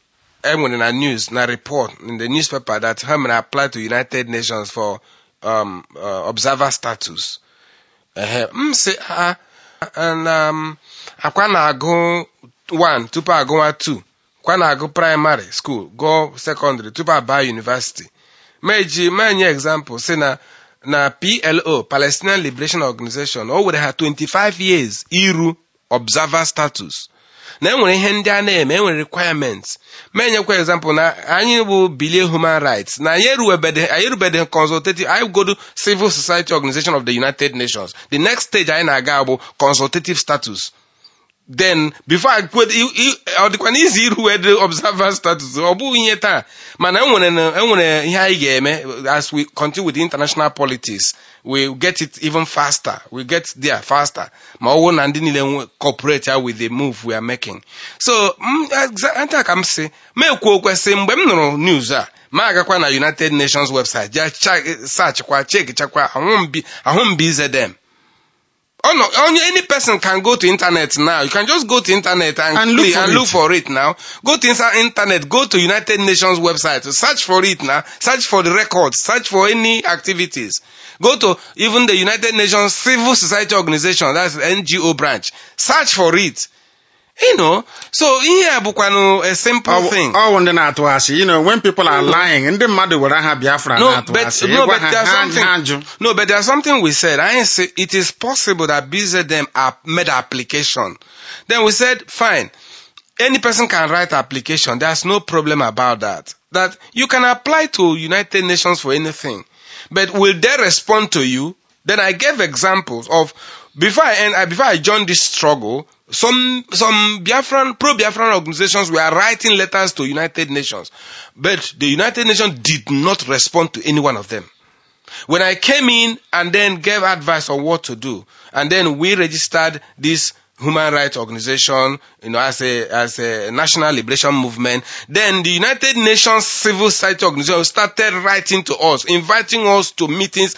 enwere na news na report in the newspaper that ha mere apply to united nations for um, uh, observer status ehe m sị ha na um, akwa na-agụ 1 tupu agụwa 2 kwa na-agụ primary school gụọ secondary tupu abaa university meji menye example si na na plo palestinian liberation organization o were ha 25 years iru observer status na enwere ihe ndị a na-eme enwere requirements menyekwa example na anyị bụ bilie human rights na anyị erubede anyị erubede consultative anyị godo civil society organization of the united nations the next stage anyị na-aga bụ consultative status then before I quit, ọ dịkwa n'izi iru wede observer status ọ bụghị ihe taa mana enwere enwere ihe anyị ga-eme as we continue with international politics we get it even faster we get there faster ma ọ bụrụ na ndị niile cooperate ya with the move we are making so nta ka m si ma ekwu okwesị mgbe m nụrụ news a ma agakwa na united nations website ja sachkwa chekichakwa ahụmbi zedem Oh no, only any person can go to internet now. You can just go to internet and, And look click for and it. look for it now. Go to inter- internet, go to United Nations website, search for it now, search for the records, search for any activities. Go to even the United Nations Civil Society Organization, that's the NGO branch. Search for it. You know, so ihe a bụkwanụ a simple thing. ọwụ ndị na-atụ asị you know when people are lying ndị mmadụ were aha biafra No, na-atụ but asị no, ịgwa but ha there's ha something. ha jụ No, but there's something we said. I say it is possible that BZM app made application. Then we said, fine. Any person can write application. There's no problem about that. That you can apply to United Nations for anything. But will they respond to you? Then I gave examples of before I end, I- before I joined this struggle, some some Biafran pro Biafran organizations were writing letters to United Nations, but the United Nations did not respond to any one of them. When I came in and then gave advice on what to do, and then we registered this human rights organization, you know, as a as a national liberation movement, then the United Nations civil society organization started writing to us, inviting us to meetings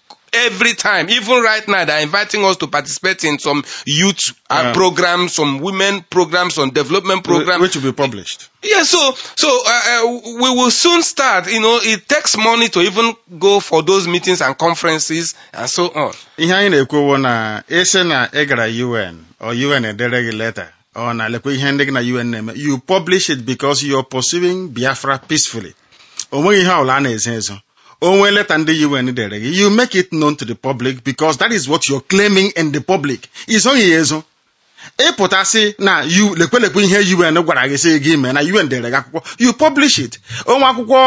every time. Even right now, they're inviting us to participate in some youth uh, Yeah. programs, some women programs, some development programs. which will be published Yeah, so so uh, uh, we will soon start. You know, it takes money to even go for those meetings and conferences and so on. ihe anyị na-ekwowo na ịsị na ị gara un or un edere gị leta ọ na lekwa ihe ndị gị na un na-eme you publish it because you are pursuing biafra peacefully o nweghị ihe ọbụla a na-ezo ezo o nwee leta ndị un dere gị you make it known to the public because that is what you're claiming in the public izoghị ya ezo ịpụtasị na you lekwelekwe ihe un gwara gị sị gị mee na un dere gị akwụkwọ you publish it onwe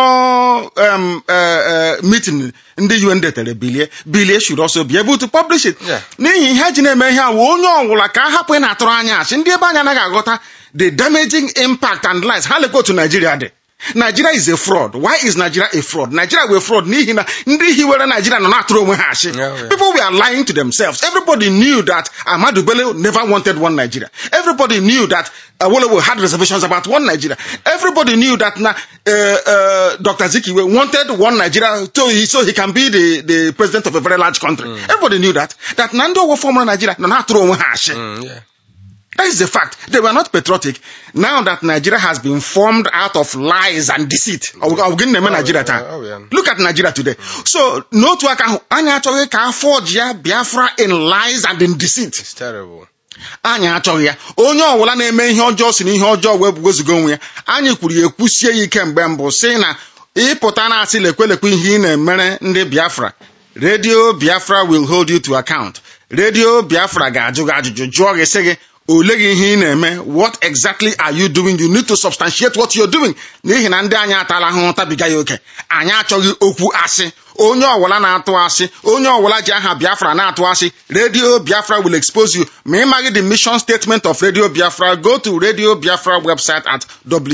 akwụkwọ um, uh, uh, meeting ndị un detere bilie bilie should also be able to publish it Yeah. n'ihi ihe ji na-eme ihe a wụ onye ọwụla ka a hapụ ị na-atụrụ anya asị ndị ebe anyị anaghị aghọta the damaging impact and lies ha lekwa otu Nigeria dị Nigeria is a fraud. Why is Nigeria a fraud? Nigeria were fraud n'ihi na ndị hiwere Nigeria nọ na-atụrụ onwe ha asị. Yeah, yeah. People were lying to themselves. Everybody knew that Ahmadu Bello never wanted one Nigeria. Everybody knew that Awolowo had reservations about one Nigeria. Everybody knew that na, uh, uh, Dr. Zikiwe wanted one Nigeria so he, so he can be the, the president of a very large country. Everybody knew that. That Nando Owo former Nigeria nọ na-atụrụ onwe ha asị. Mm, yeah. That is the fact. They were not patriotic. Now that Nigeria has been formed out of lies and deceit. Ọ bụ gịnị na-eme Nigeria taa? oh, yeah. Look at Nigeria today. So n'otu aka ahụ anyị achọghị ka afọ ji ya Biafra in lies and in deceit. It's terrible. anyị achọghị ya onye ọbụla na-eme ihe ọjọọ si na ihe ọjọọ wee bugozigo onwe ya anyị kwuru ya ekwusie ya ike mgbe mbụ si na ịpụta na-asị lekwelekwe ihe ị na-emere ndị Biafra redio Biafra will hold you to account redio Biafra ga-ajụ gị ajụjụ jụọ gị sị gị ole gị ihe ị na-eme what exactly are you doing you need to substantiate what you're doing n'ihi na ndị anyị atala ahụhụ tabiga ya oke anyị achọghị okwu asị onye ọwụla na-atụ asị onye ọwụla ji aha biafra na-atụ asị radio biafra will expose you ma ị maghị the mission statement of radio biafra go to radio biafra website at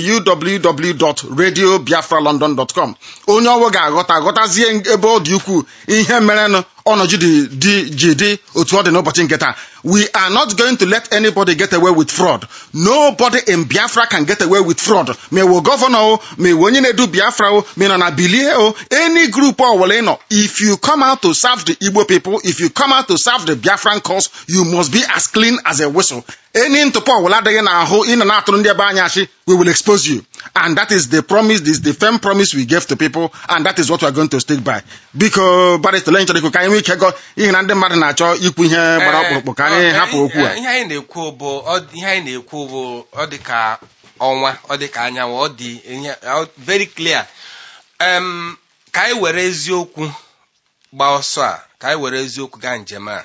www.radiobiafralondon.com onye ọwụ ga-aghọta aghọtazie ebe ọ dị ukwuu ihe merenụ ọnọdụ dị dị ji dị otu ọ dị n'ụbọchị nke taa we are not going to let anybody get away with fraud nobody in biafra can get away with fraud ma ewu gọvanọ o ma ewu onye na-edu biafra o ma ị nọ na bilie o any group ọwụla ọbụla ị nọ if you come out to serve the Igbo people if you come out to serve the Biafran cause you must be as clean as a whistle any ntụpọ ọbụla adịghị n'ahụ ị nọ na-atụrụ ndị ebe anyị achị we will expose you and that is the promise this is the firm promise we gave to people and that is what we are going to stick by biko barịsta ole nchọrọ ikwu ka anyị nwee ike gọ ihe na ndị mmadụ na-achọ ikwu ihe gbara ọkpụrụkpụ ka anyị hapụ okwu a ihe anyị na-ekwu bụ ọ- ihe anyị na-ekwu bụ ọ dị ka ọnwa ọ dị ka anyanwụ ọ dị ihe ọ- very clear Em, ka anyị were eziokwu gba ọsọ a ka anyị were eziokwu gaa njem a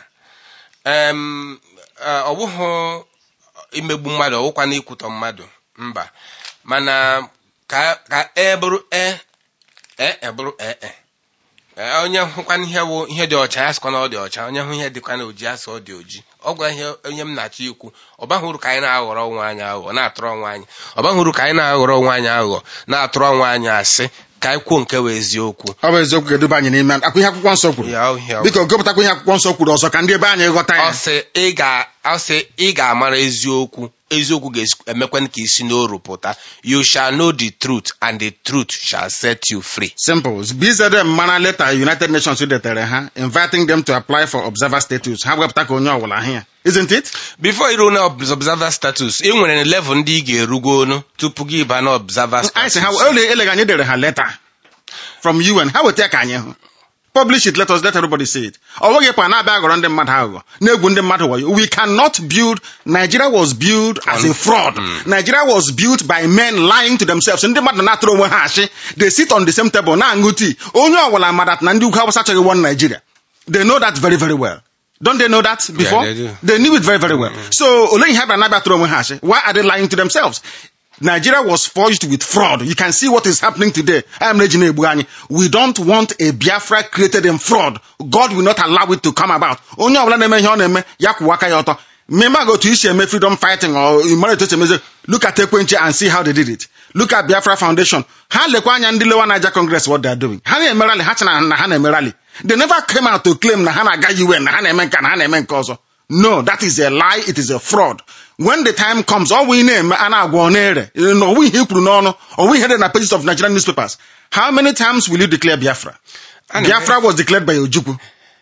Em, eh, ọ bụghị imegbu mmadụ ọ bụkwa na ikwutọ mmadụ mba mana ka ka e bụrụ e e e bụrụ e e Ee, onye hụkwana ihe wụ ihe dị ọcha ya sịkwa na ọ dị ọcha onye hụ ihe dịkwa na oji ya sị ọ dị oji ọ gwa ihe onye m na-achọ ikwu ọ baghị uru ka anyị na-aghọrọ onwe anyị aghụghọ na-atụrụ onwe anyị ọ baghị uru ka anyị na-aghọrọ onwe anyị aghụghọ na-atụrụ onwe anyị asị ka anyị kwuo nke wụ eziokwu ọ bụ eziokwu ga-eduba anyị n'ime akwa ihe akwụkwọ nsọ kwuru Ya, ọ ihe ọ- biko gụpụtakwa ihe akwụkwọ nsọ kwuru ọzọ ka ndị ebe anyị ghọta ọ ya sị ị ga- ọ sị ị ga-amara eziokwu eziokwu ga-emekwa ka isi n'oru pụta you shall know the truth and the truth shall set you free simple bzm mara leta united nations detere ha inviting them to apply for observer status ha wepụta ka onye ọbụla ahụ ya isn't it before iru na observer status ị nwere level ndị ị ga-erugo onu tupu gị ịba na observer anyị sị status ha ele eleghị anyị dere ha leta from un ha weta ya ka anyị hụ publish it let us let everybody see it ọ nweghị kwa na-abịa aghọrọ ndị mmadụ aghụghọ na-egwu ndị mmadụ wayo we cannot build nigeria was built as a fraud nigeria was built by men lying to themselves ndị mmadụ na-atụrụ onwe ha achị they sit on the same table na-aṅụ tii onye ọbụla madat na ndị ugwu awụsa achọghị one nigeria they know that very very well don't they know that before they do. they knew it very very well so ole ihe ha bịara na-abịa tụrụ onwe ha achị why are they lying to themselves Nigeria was forged with fraud. You can see what is happening today. I am Regina Ebuani. We don't want a Biafra created in fraud. God will not allow it to come about. Onye ọbụla na-eme ihe ọ na-eme ya kwụwa aka ya ọtọ. Mmemme go to isi eme freedom fighting or imara etu esi emezi look at Ekwenche and see how they did it. Look at Biafra Foundation. Ha lekwa anya ndị lewa Niger Congress what they are doing. Ha na-eme rally, ha chana na ha na-eme rally. They never came out to claim na ha na-aga UN na ha na-eme nke na ha na-eme nke ọzọ. No, that is a lie. It is a fraud. When the time comes, all we name a na-agwa ọ na-ere. No, we ihe kwuru n'ọnụ. Or we heard in the pages of Nigerian newspapers. How many times will you declare Biafra? Ana m- Biafra was declared by Ojukwu.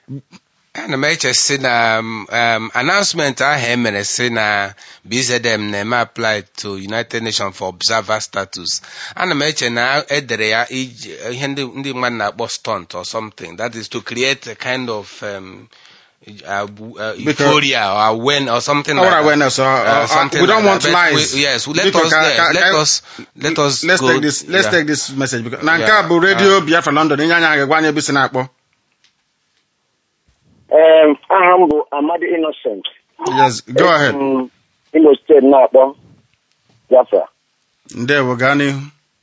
ana m eche si na um, um, announcement ahụ e mere si na bzm na-eme apply to united nations for observer status ana m eche na edere ya iji ihe ndị ndị mmadụ na-akpọ stunt or something that is to create a kind of um, uh, uh, euphoria or awareness or something Our like that. awareness, uh, uh, something we don't like want that. But lies. we- yes, let Because us ka- there. ka- let ka- us let us Let's go. take this. Let's yeah. take this message. Because, na nke Yeah. a bụ radio Biafra London. Inye anya ga-egwa anyị ebe isi na-akpọ. Ee, aha m bụ Amadi Innocent. Yes, go ahead. Mm, Imo steeti na-akpọ Biafra. Ndewo, gaa n'ihu.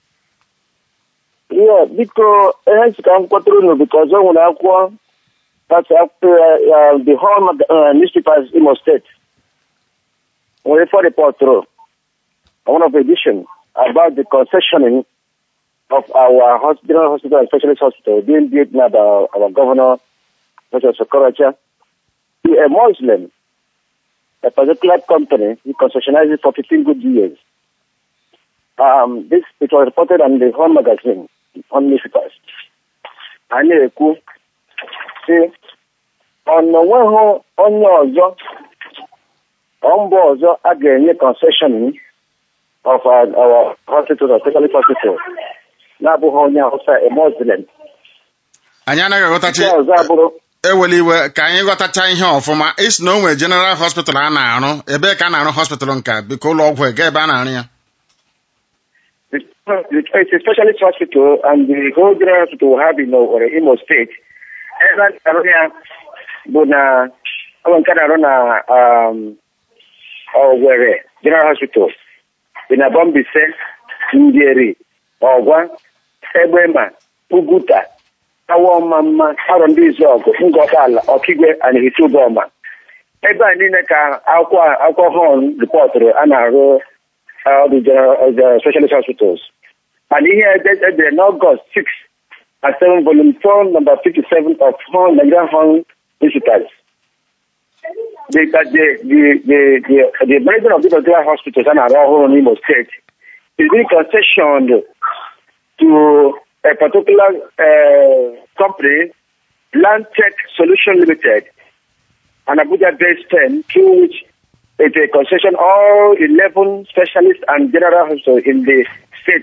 Ihe biko ihe nsị ka m kpọtụrụ unu bikọz o nwere akwụkwọ that's akwụkwọ ya the whole mag- uh, newspapers Imo State nwere for repọtụrụ one of edition about the concessioning of our hos- general hospital and specialist hospital being built now by our, our governor, Dr. Sokoracha, to a Muslim, a particular company, he concessionized it for 15 good years. Um, this it was reported on the Home magazine on newspapers. A na-ekwu sị ọ na onweghị onye ọzọ ọ mba ọzọ a ga-enye concession of our, our hospital, or specialist hospital, na-abụghị onye Hausa, a Muslim. Anyị anaghị aghọtachi Nke ọzọ abụrụ ewela iwe ka anyị ghọtacha ihe ọfụma isi na o nwere general hospital a na-arụ ebee ka a na-arụ hospital nke biko ụlọ ọgwụ ega ebe a na-arụ ya It's it's a specialist hospital, and the whole general hospital we have in or Imo State. Ebe a na-arụ ya bụ na ọ bụ nke a na-arụ na um, Owerri General Hospital dị na Bombise, Njeri, Ọgwa, Egbema, Uguta, Awọmamma, Arọ ndị Izuọgụ, Ngọkala, Ọkigwe, and Hitubọma. Ebe a niile ka akwụkwọ akwụkwọ họn rịpọtụrụ a na-arụ uh, the, general, uh, the specialist hospitals. And here they they August 6 and 7, volume 4, number 57 of Horn, Nigerian Horn Visitors. The, the, the, the, the, the management of these particular hospitals and our whole Imo State is being concessioned to a particular uh, company, Land Tech Solution Limited, an Abuja-based firm through which it uh, concession all 11 specialists and general hospitals in the state,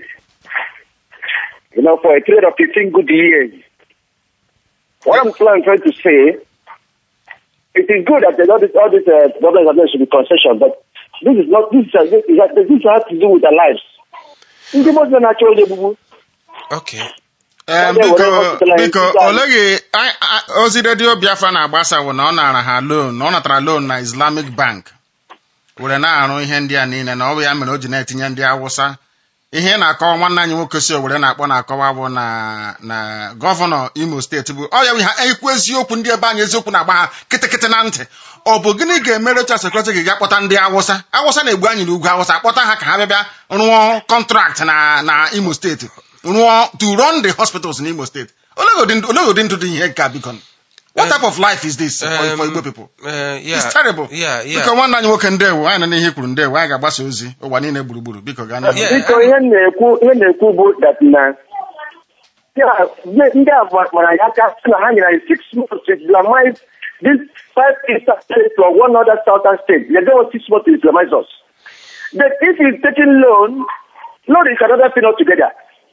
you know, for a period of 15 good years. What I'm trying trying to say, it is good that all this, all this uh, government government should be concession, but this is not, this, is, uh, this, is, this has to do with their lives. Ndị mmadụ na-achọ onye egbugbu Okay. Ee, Ndị biko were hospital biko anyị gaa. oleghị a- a- ozi redio biafra na-agbasa bụ na ọ nara ha loan na ọ natara loan na islamic bank were na-arụ ihe ndị a niile na ọ bụ ya mere o ji na-etinye ndị awụsa ihe ị na-akọwa nwanne anyị nwoke si owere na-akpọ na-akọwa bụ na na gọvanọ imo steeti bụ ọ ya bụ ha ekwu eziokwu ndị ebe anyị eziokwu na-agba ha kịtịkịtị na ntị ọ bụ gịnị ga-emere Rochas Okorocha ga kpọta ndị awụsa awụsa na-egbu anyị n'ugwu awụsa kpọta ha ka ha bịa bịa rụọ kọntrakt na na imo steeti rụọ to run the hospitals in imo steeti olee ụdị- olee ụdị ndụ dị ihe nke a biko what Eh, type of life is this for, for Um, igbo people Uh, yeah. it's terrible Yeah, yeah. biko nwanne anyị nwoke ndewo anyị nọ n'ihe i kwuru ndewo anyị ga-agbasa ozi ụwa niile gburugburu biko gaa n'ihu Yeah. biko ihe m na-ekwu ihe m na-ekwu bụ that na ya, ndị ndị a gbara ya aka sị na ha nyere anyị six months to islamize this five eastern states or one other southern state they don't want six months to islamize us but if he's taking loan loan is another thing altogether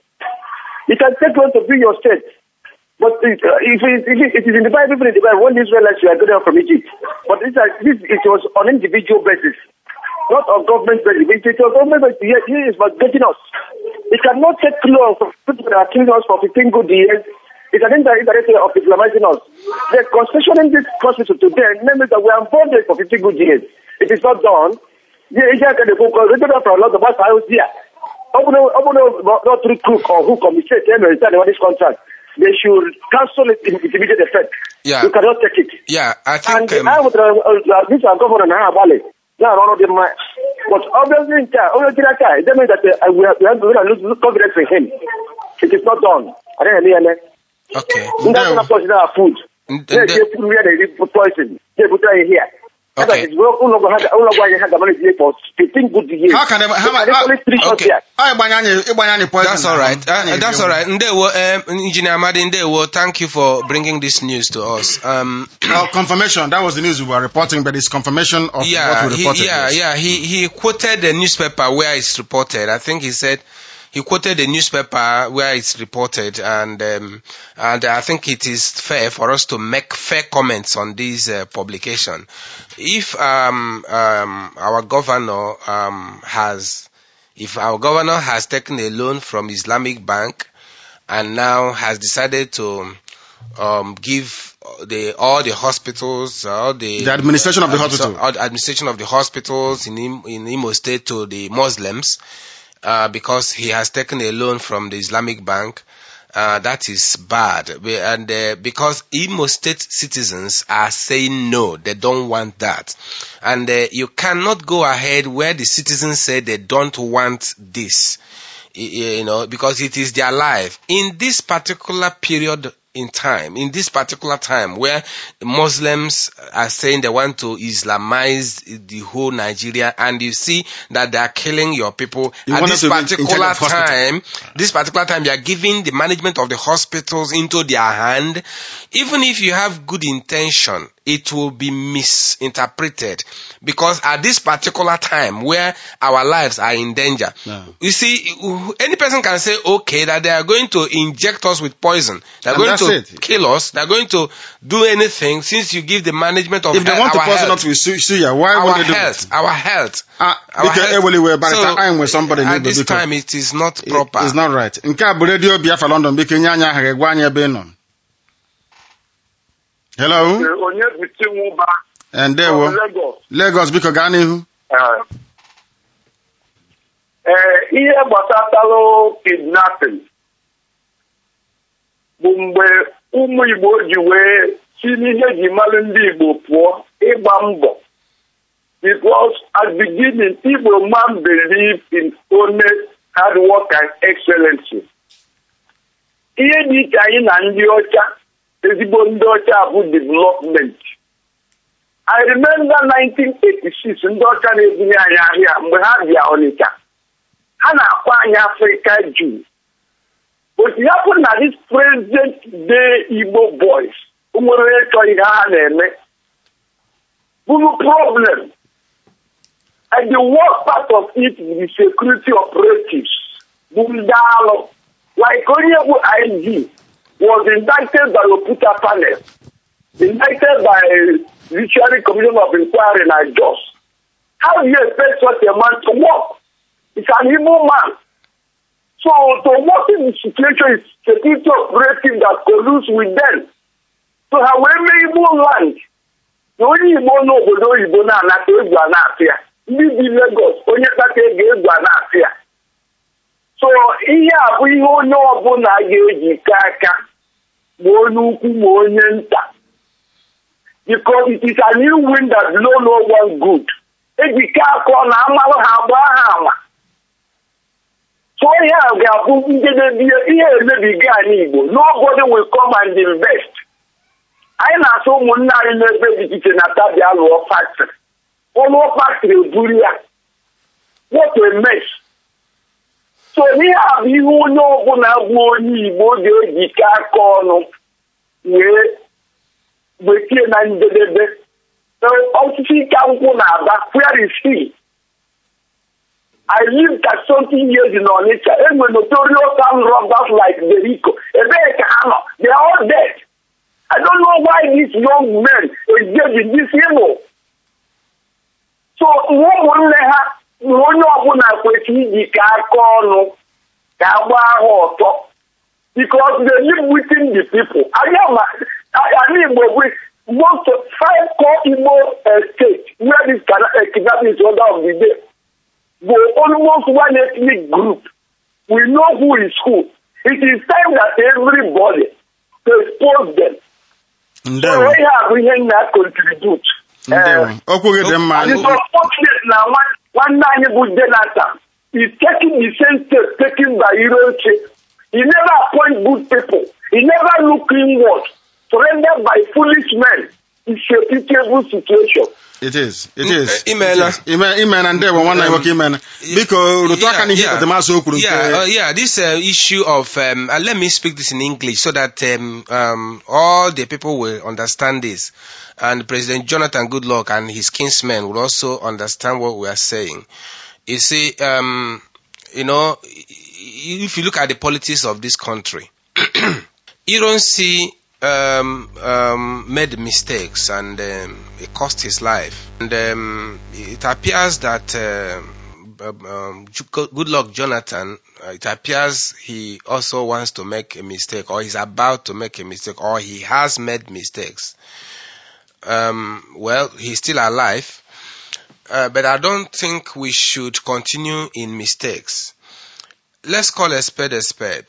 you can take loan to build your state but it, uh, if, it, if it, it is in the Bible, even in the Bible, when the Israelites were going out from Egypt, but this, are- this it was on individual basis, not on government basis. It was government basis. Yes, he is but getting us. It cannot take loan from people that are killing us for 15 good years. It's an indirect way of Islamizing us. They're concessioning this constitution to them, namely that we are bonded for 15 good years. It is not done. The Asia can go because they don't have a lot of us out here. Open, open, not through crook or who come mistake them and sign this contract. They should cancel it in with immediate effect. Yeah. You cannot take it. Yeah, I And think. I Um, would, uh, uh, this are governor now, Bali. Now, none of them, uh, but obviously, in time, obviously, in time, it doesn't mean that uh, we have, we have to lose, lose confidence in him. It is not done. I don't know. okay. That's Ndewo. not poison our food. N- They, nde- they put where they put poison. They put it here. Okay. That is, we're no longer had, no longer had the money here for 15 good years. How can they- how- And it's how- only three shots okay. here. anyị gbanye anyị ịgbanye anyị poison That's na all ahụ. right. Uh, Anyị that's ga-ebi all right. Ndewo, um, Engineer Amadi Ndewo, thank you for bringing this news to us. Um, Well, confirmation. That was the news we were reporting, but it's confirmation of yeah, what we he, reported. yeah, yes. yeah. He he quoted the newspaper where it's reported. I think he said he quoted the newspaper where it's reported, and um, and I think it is fair for us to make fair comments on this uh, publication. If um, um, our governor um, has, if our governor has taken a loan from Islamic Bank and now has decided to um, give the all the hospitals, all the The administration of the hospital. all the administration of the hospitals in Im- in Imo State to the Muslims, uh, because he has taken a loan from the Islamic Bank. Uh, that is bad, We- and uh, because Imo State citizens are saying no, they don't want that, and uh, you cannot go ahead where the citizens say they don't want this y- you know, because it is their life. In this particular period in time, in this particular time where Muslims are saying they want to Islamize the whole Nigeria and you see that they are killing your people You at want this them to be in charge particular of hospital. time, this particular time, you are giving the management of the hospitals into their hand. Even if you have good intention, it will be misinterpreted because at this particular time where our lives are in danger, Yeah. you see, any person can say, okay, that they are going to inject us with poison. They are And going that's to it. kill us. They are going to do anything since you give the management of If they he- want to our poison health. us with su- suya, why our would they do health, that? our health. Ah, Our biko health. eweli wee barịta So, anyị nwe somebody at n'igwe this biko time, it is not proper. It's not right. Nke a bụ redio Biafra London biko nye anyị aha gị gwa anyị ebe ị nọ. Hello, onye bute nwụba Eh, ndewo. Lagos Lagos biko gaa n'ihu. ee ihe gbasatalụ kidnapping bụ mgbe ụmụ Igbo ji wee si n'ihe ji malụ ndị Igbo pụọ ịgba mbọ because at beginning Igbo man believe in honest hard work and excellency ihe dị iche anyị na ndị ọcha ezigbo ndị ọcha bụ development I remember 1986 ndị ọcha na-ebunye anyị ahịa mgbe ha bịa Ọnịcha ha na-akpọ anyị Afrịka Jew but ya bụ na this present day Igbo boys nwere ịchọ ihe ha na-eme bụrụ problem and the worst part of it is the security operatives bụ ndị alụ like onye bụ IG was indicted by Oputa panel indicted by Judiciary Commission of Inquiry na Jos how do you expect such a man to work it's an evil man so to work in the situation is security operative that colludes with them so ha wee mee Igbo land na onye Igbo n'obodo oyibo na-anata egwu a na-atụ ya ndị bi Lagos onye kpata ego egwu a na-atụ ya so ihe a bụ ihe onye ọbụla ga-ejikọ aka ma onye ukwu ma onye nta because it is a new wind that blow no one good ejikọ aka ọ na amalụ ha gbaa ha ama so ihe a ga-abụ njedebe ihe emebiga anyị Igbo nobody will come and invest anyị na-asụ ụmụnne anyị n'ebe dị iche na tabia lụọ faktịrị ọlụọ faktịrị eburu ya what a mess so n'ihe a bụ ihe onye ọbụla bụ onye Igbo ga-ejikọ aka ọnụ wee bekee na njedebe osisi ike nkwụ na-aba where is he I lived at something years in Onitsha enwe notorious armed robbers like Berico ebee ka ha nọ they are all dead I don't know why these young men engage in this evil. So ụmụnne ha na onye ọbụla kwesịrị ijikọ aka ọnụ ka a gbaa ha ọtọ because they live within the people. Anyị Igbo bụ most of five core Igbo states where this kidnapping is order of the day bụ almost one ethnic group. We know who is who. It is time that everybody to expose them. ndewo ihe a bụ ihe nna contribute ndewo okwu gị dị mma and it's unfortunate na nwa- nwanne anyị bụ Jonathan is taking the same step taken by Iroche he never appoint good people he never look inward surrendered by foolish men it's a pitiable situation it is it is Mm, imeela. It is. Ime- imeela ndewo nwanne anyị nwoke imeela biko rụtụ aka n'ihe ekpetemaazụ o kwuru yeah, uh, nke yeah, this uh, issue of um, uh, let me speak this in English so that um, um, all the people will understand this, and President Jonathan Goodluck and his kinsmen will also understand what we are saying. You see, um, you know, if you look at the politics of this country, you don't see um, um, made mistakes and um, it cost his life. And um, it appears that um, um, Ju- good luck, Jonathan. Uh, it appears he also wants to make a mistake, or he's about to make a mistake, or he has made mistakes. Um, well, he's still alive, uh, but I don't think we should continue in mistakes. Let's call a spade a spade.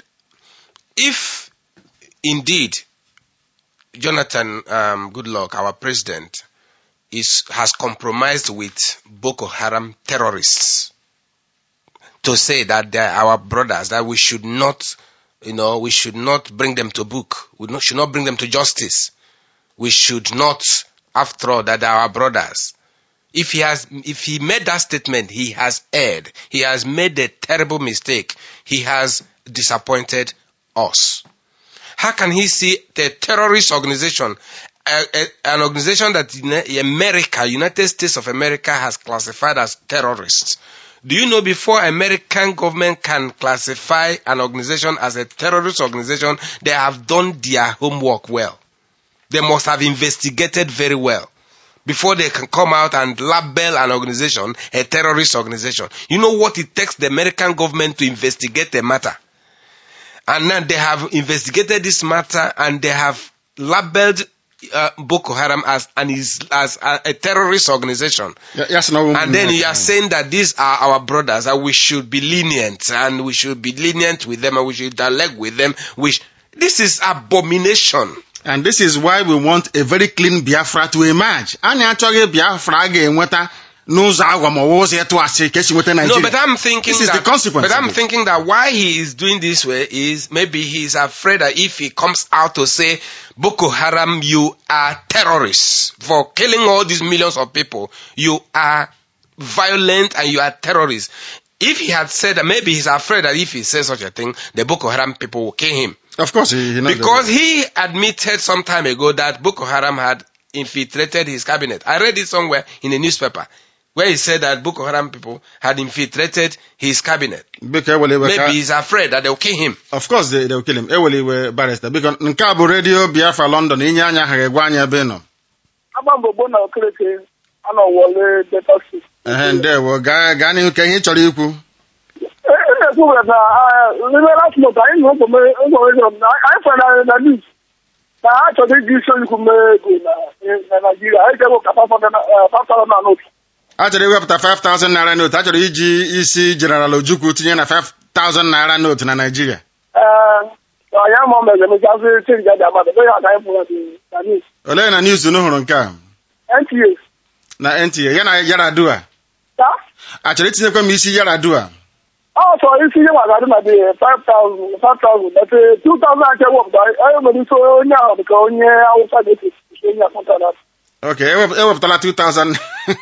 If indeed Jonathan um, Goodluck, our president, is has compromised with Boko Haram terrorists to say that they are our brothers, that we should not, you know, we should not bring them to book, we not, should not bring them to justice. We should not, after all, that they are our brothers. If he has, if he made that statement, he has erred. He has made a terrible mistake. He has disappointed us. How can he see the terrorist organization, a, a, an organization that Uni- America, United States of America, has classified as terrorists? Do you know before American government can classify an organization as a terrorist organization, they have done their homework well. They must have investigated very well before they can come out and label an organization a terrorist organization. You know what it takes the American government to investigate a matter? And now they have investigated this matter and they have labeled uh, Boko Haram as an is as a, a terrorist organization. Ya- ya sị na ọ bụ And then ụmụnne you are anyị. saying that these are our brothers, and we should be lenient, and we should be lenient with them, and we should dialogue with them. Which this is abomination. and this is why we want a very clean Biafra to emerge anyị achọghị Biafra a ga-enweta n'ụzọ agwa ma ọ bụ ụzọ ịtụ asị ka esi nweta No, Nigeria but I'm thinking This is that, the consequence But I'm of it. thinking that why he is doing this way is maybe he's afraid that if he comes out to say Boko Haram, you are terrorists for killing all these millions of people, you are violent and you are terrorists. If he had said that, maybe he's afraid that if he says such a thing, the Boko Haram people will kill him. Of course, he, he knows Because that. he admitted some time ago that Boko Haram had infiltrated his cabinet. I read it somewhere in a newspaper where he said that Boko Haram people had infiltrated his cabinet. Biko ewele iwe ka- Maybe he's afraid that they'll kill him. of course they, they will kill him ewele iwe barrister biko nke a bụ redio biafra london inye anya aha ga-egwa anyị ebe ị nọ agba mbọ gboo na okereke anọ wọle delta six ehe ndewo gaa gaa n'ihu ka ihe ị chọrọ ikwu e na-ekwu were na n'ime last month anyị nụrụ ụgbọmejọ na anyị fere na na news na ha chọrọ iji isi oyikwu mee ego na na naijiria anyị ga-ewe ka fafara na n'otu a chọrọ iwepụta 5000 naira note a chọrọ iji isi general ojukwu tinye na 5000 naira note na naijiria ee anyị ama mere mechazi chenji adị amadụ ebe ya ka anyị fụrụ na news olee na news unu hụrụ nke a nta na nta ya na yaradua ta a chọrọ itinyekwa m isi yaradua ọ chọrọ isi ihe maka adị na dị 5000 5000 ete 2000 aka ewepụta anyị nwere isi onye ahụ dịka onye awụsa ga-esi isi onye akpụta na ok ewep- ewepụtala 2000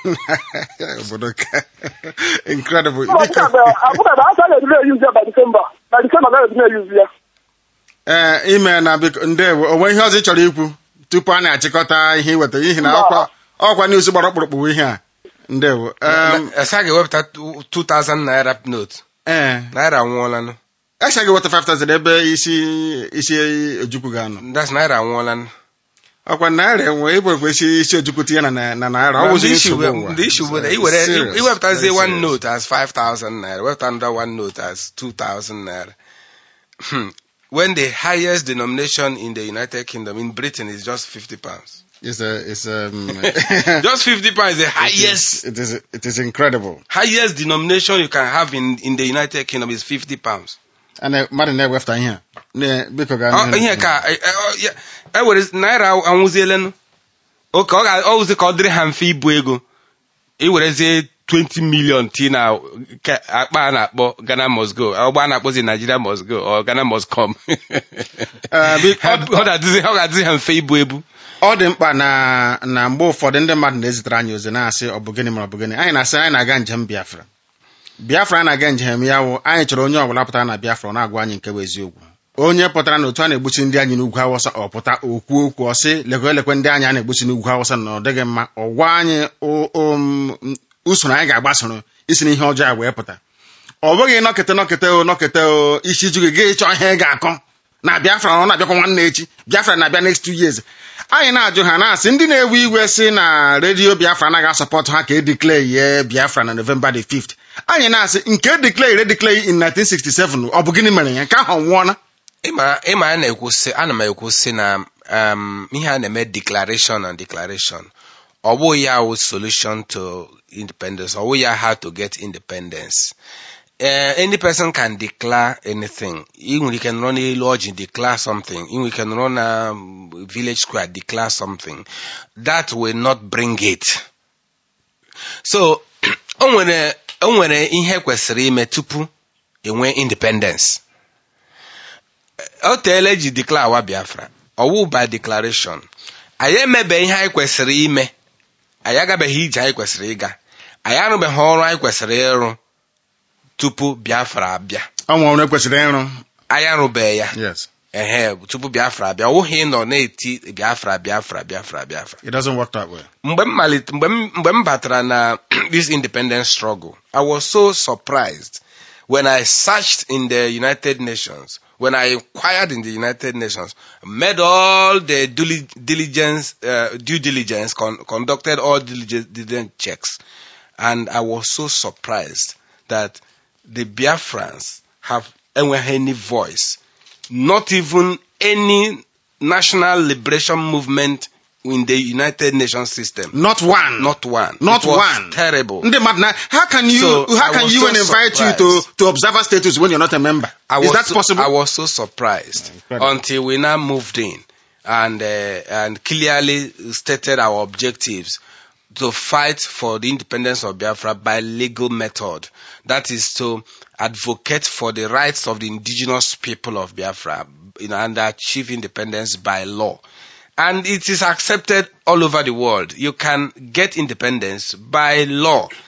obodo ka incredible biko abụkada asa ga-edina eyuzi ya by disemba na disemba ga-edina eyuzi ya ee ime na biko ndewo onwe ihe ọzọ ị chọrọ ikwu tupu a na-achịkọta ihe iweta n'ihi na ọkwa ọkwa news gbara ọkpụrụkpụ ihe a ndewo Em, Esa ga-ewepụta 2000 naira note. ee Naira anwụọlanụ. echa gị weta 5000 ebe isi isi ojukwu ga-anọ That's naira anwụọlanụ. ọkwa naira enwe igwekwe isi isi ojukwu tinye na na na naira ọ bụzi The issue nsogbu bụ- ụwa the issue bụ na It's iwere serious, iwepụtazie very one serious. note as 5000 naira, wepụta another one note as 2000 naira. Hmm. When the highest denomination in the United Kingdom, in Britain, is just 50 pounds. It's a, it's um, Just 50 pounds is the it highest is, it is it is incredible. highest denomination you can have in, in the United Kingdom is 50 pounds. Ana mmadụ na-ewepụta ihe a Na- biko gaa Ọ- n'ihu. ihe ka e- e- ọ- ya- e were naira anwụzielenu oke ọ ga- ọ wụzi ka ọ dịrị ha mfe ibu ego iwerezie 20 million ti na ke- akpa a na-akpọ Ghana must go ọgba a na-akpọzi Nigeria must go or Ghana must come Eh, bi- Ha- ọ ga-adịzi ọ ga-adịzi ha mfe ibu ebu ọ dị mkpa na na mgbe ụfọdụ ndị mmadụ na-ezitere anyị ozi na-asị ọ bụ gịnị ma ọ bụ gịnị anyị na-asị anyị na-aga njem Biafra Biafra anyị na-aga njem ya wụ anyị chọrọ onye ọbụla pụtara na Biafra ọ na-agwa anyị nke bụ eziokwu onye pụtara na otu a na-egbuchi ndị anyị n'ugwu Awụsa ọ pụta okwu okwu ọ sị lekwe elekwe ndị anyị a na-egbuchi n'ugwu Awụsa na ọ dịghị mma ọ gwa anyị o- o- m- usoro anyị ga-agbasoro isi n'ihe ọjọọ a wee pụta ọ bụghị nọkịta nọkịta o nọkịta o isi ju gị gaa ịchọ ihe ị ga-akọ na Biafra ọ na-abịakwa nwanne echi Biafra na-abịa next two years anyị na-ajụ ha na-asị ndị na-ewe iwe si na redio Biafra anaghị asọpọtụ ha ka edeclare ye Biafra na November the 5th anyị na-asị nke declare edeclare in 1967 ọ bụ gịnị mere ya nke ahụ ọ nwụọna ịma ịma a na-ekwu sị ana m ekwu sị na um, ihe a na-eme declaration and declaration ọ bụghị ya wụ solution to independence ọ bụghị ya how to get independence uh, any person can declare anything ị nwere ike nọrọ n'elu ọjị declare something ị nwere ike nọrọ na um, village square declare something that will not bring it so o nwere o nwere ihe kwesịrị ime tupu enwee independence o teela eji declare awa biafra ọwụ by declaration anyị emebe ihe anyị kwesịrị ime anyị agabeghị ije anyị kwesịrị ịga anyị arụbeghị ọrụ anyị kwesịrị ịrụ tupu biafra abịa ọnwa ọrụ ekwesịrị ịrụ anyị arụbeghị ya yes ehe tupu biafra abịa ọ wụghị ịnọ na-eti biafra biafra biafra biafra it doesn't work that way mgbe m malite mgbe m mgbe m batara na this independence struggle i was so surprised when i searched in the united nations when i inquired in the united nations made all the dili- diligence uh, due diligence con- conducted all diligence, diligence checks and i was so surprised that the biafrans have enweghị any voice not even any national liberation movement in the United Nations system. not one Not one. Not It was one. Terrible. ndị mmadụ na how can you So, how I can was UN so invite you to surprised. to observer status when you're not a member I is was that so, possible I was so surprised Incredible. until we now moved in and uh, and clearly stated our objectives to fight for the independence of Biafra by legal method. That is to advocate for the rights of the indigenous people of Biafra you know, and achieve independence by law. And it is accepted all over the world. You can get independence by law.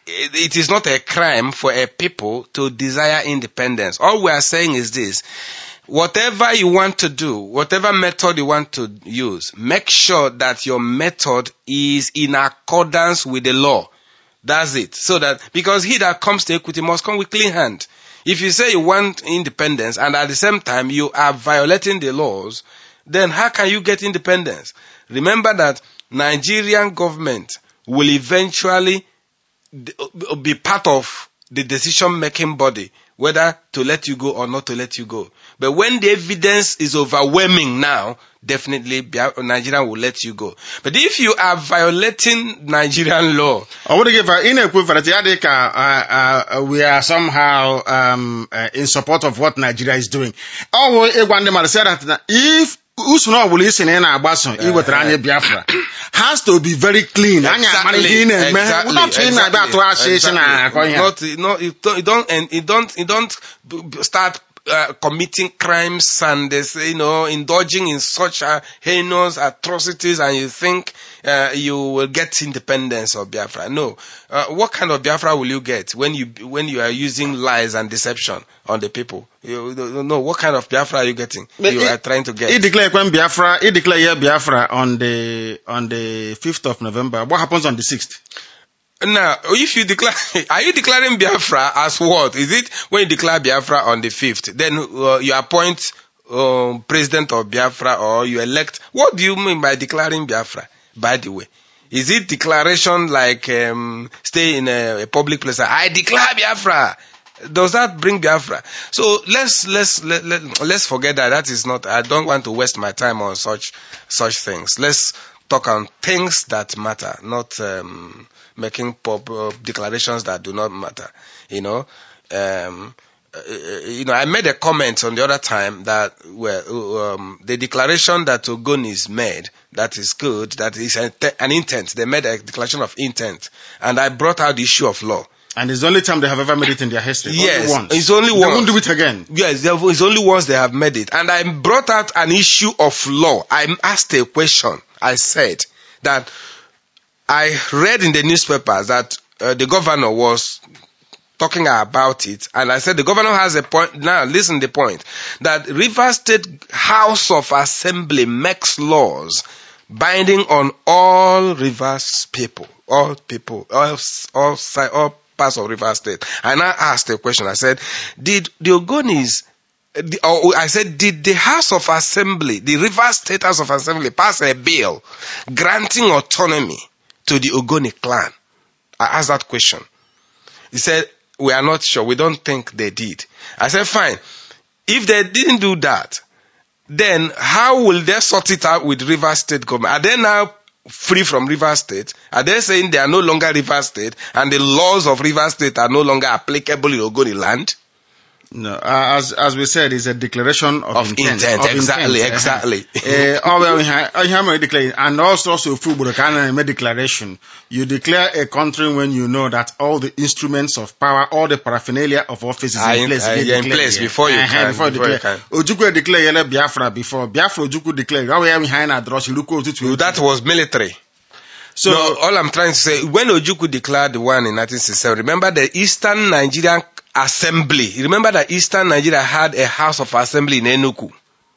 it it is not a crime for a people to desire independence. All we are saying is this. Whatever you want to do, whatever method you want to use, make sure that your method is in accordance with the law. That's it. So that, because he that comes to equity must come with clean hand. If you say you want independence and at the same time you are violating the laws, then how can you get independence? Remember that Nigerian government will eventually d- be part of the decision making body whether to let you go or not to let you go. But when the evidence is overwhelming now, definitely Bia- Nigeria will let you go. But if you are violating Nigerian law, ọ bụrụ gị va- ị na-ekwu verity ya dị ka uh, uh, we are somehow um, uh, in support of what Nigeria is doing. ọ bụ ịgwa ndị mmadụ say that na if usoro ọbụla isi na ị na-agbaso iwetara anyị Biafra has to be very clean anyị amara ihe ị na-eme without ị na-abịa atụ asị isi na akọ ihe Not, no, you don't, you don't, and you don't, you don't b- b- start uh, committing crimes and they say, you know, indulging in such uh, heinous atrocities, and you think uh, you will get independence of Biafra. No, uh, what kind of Biafra will you get when you when you are using lies and deception on the people? You don't know what kind of Biafra are you getting? But you it- are trying to get. He declare when Biafra, he declare here Biafra on the on the 5th of November. What happens on the 6th? Now, if you declare, are you declaring Biafra as what? Is it when you declare Biafra on the 5th, then uh, you appoint um, president of Biafra or you elect? What do you mean by declaring Biafra, by the way? Is it declaration like um, stay in a, a public place? I declare Biafra. Does that bring Biafra? So let's let's let, let, let's forget that. That is not. I don't want to waste my time on such such things. Let's talk on things that matter, not um, making pop, uh, declarations that do not matter. You know, um, uh, you know, I made a comment on the other time that well, um, the declaration that Ogonis made that is good, that is an, an intent. They made a declaration of intent, and I brought out the issue of law. And it's the only time they have ever made it in their history. Yes, only once. it's only They once. won't do it again. Yes, there is only once they have made it. And I brought out an issue of law. I asked a question. I said that I read in the newspapers that uh, the governor was talking about it, and I said the governor has a point. Now, listen the point that River State House of Assembly makes laws binding on all rivers people, all people, all all, si- all parts of River State. And I asked a question. I said, did the Ogonis the, or I said, did the House of Assembly, the River State House of Assembly, pass a bill granting autonomy to the Ogoni clan? I asked that question. He said, we are not sure. We don't think they did. I said, fine. If they didn't do that, then how will they sort it out with River State government? Are they now free from River State? Are they saying they are no longer River State and the laws of River State are no longer applicable in Ogoni land? No, uh, as as we said, it's a declaration of, Of intent, exactly, intent. exactly. Uh, oh, well, we ha- oh, you have declare, and also also football can make declaration. You declare a country when you know that all the instruments of power, all the paraphernalia of office is Are in in- place. are They in declare, place yeah. before you Uh-huh, can- Before you before you declare. Ojukwu declare yele Biafra before Biafra Ojukwu declare. Oh, yeah, we have na draw Shiruko Otutu. That was military. So no, all I'm trying to say, when Ojuku declared the one in 1967, remember the Eastern Nigerian Assembly. Remember that Eastern Nigeria had a House of Assembly in Enugu.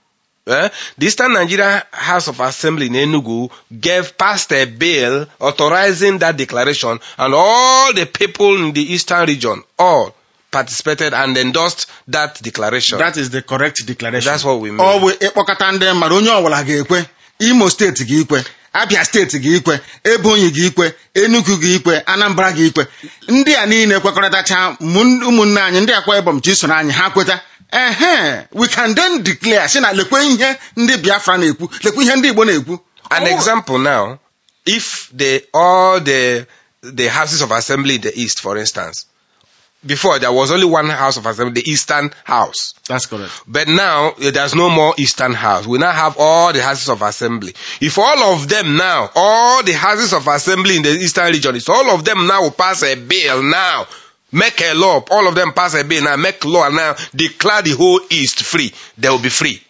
Eh? The Eastern Nigeria House of Assembly in Enugu gave passed a bill authorizing that declaration, and all the people in the Eastern region all participated and endorsed that declaration. that is the correct declaration. That's what we mean. Ọ bụ ịkpọkọta ndị mmadụ onye ọbụla ga-ekwe Imo steeti gị ikwe Abia steeti gị ikwe Ebonyi gị ikwe Enugu gị ikwe Anambra gị ikwe ndị a niile kwekọrịtacha mụ- ụmụnne anyị ndị akwa Ibom chi soro anyị ha kweta ehe we can then declare sị na lekwe ihe ndị Biafra na-ekwu lekwe ihe ndị Igbo na-ekwu An Oh, example now, if the all the the houses of assembly in the east, for instance, before there was only one house of assembly, the eastern house. That's correct. But now eh, there's no more eastern house. We now have all the houses of assembly. If all of them now, all the houses of assembly in the eastern region, if all of them now will pass a bill now, make a law, all of them pass a bill now, make law now, declare the whole east free, they will be free.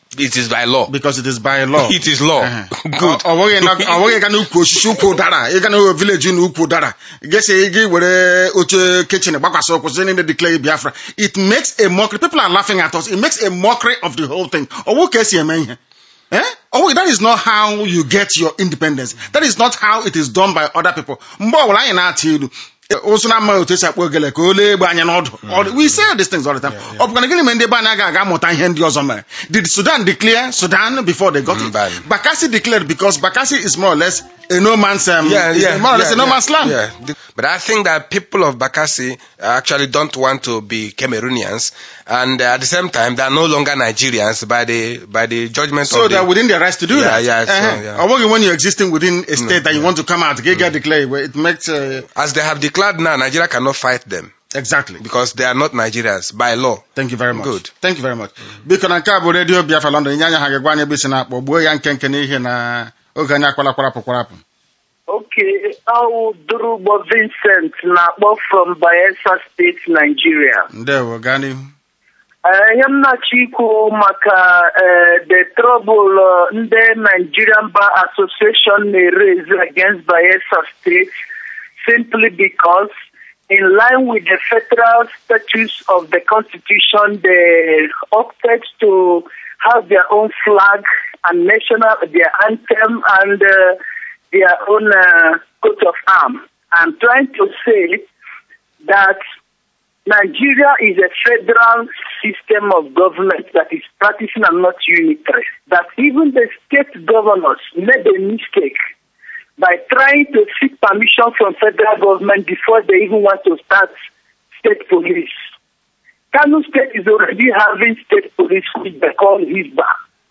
it is by law because it is by law it is law Ehe. good ọ bụghị na- ọ bụghị ịga n'ukwu osisi ukwu ụdara ịga na vileji na ukwu ụdara gesi gị were oche kichin gbakwasị ụkwụ sị niile declare biafra it makes a mockery people are laughing at us it makes a mockery of the whole thing ọ bụ ka esi eme ihe Eh? Oh, that is not how you get your independence. That is not how it is done by other people. Mgbe ọbụla anyị na-atụ ilu ụsụ na amaghị otu esi akpọ ogele ka o lee egbe anya n'ọdụ All- we say these things all the time ọ bụkwa na gịnị mere ndị ebe anyị agaghị aga amụta ihe ndị ọzọ mere did sudan declare sudan before they got it Mba. bakassi declared because bakassi is more or less a no man's um, yeah, is yeah, more or less yeah, a no yeah, man's land Yeah. The- But I think that people of Bakassi actually don't want to be Cameroonians, and uh, at the same time, they are no longer Nigerians by the by the judgment so of they're the. within their rights to do Yeah, that yeah, so, Uh-huh. yeah. Ọ bụghị when you're existing within a state that you want to come out get get declared well, it makes uh, As they have declared now, Nigeria cannot fight them exactly because they are not Nigerians by law. Thank you very much. Good. Thank you very much. Biko na nke a bụ redio Biafra London nye anya ha ga-egwa anyị ebe isi na-akpọ gbuo ya nkenke n'ihi na oge anyị akwala kwarapụ kwarapụ Okay, I'll Durubo Vincent na-akpọ from Bayelsa State, Nigeria. ndewo gaa n'ihu Eh, Ihe m na-achọ ikwu maka eh, the trouble eh, ndị Nigerian Bar Association na-raise against Bayelsa State simply because in line with the federal statutes of the constitution, they opted to have their own flag and national, their anthem and uh, their own uh, coat of arms. I'm trying to say that Nigeria is a federal system of government that is practicing and not unitary. That even the state governors made a mistake by trying to seek permission from federal government before they even want to start state police. Kano State is already having state police which they call HISBA.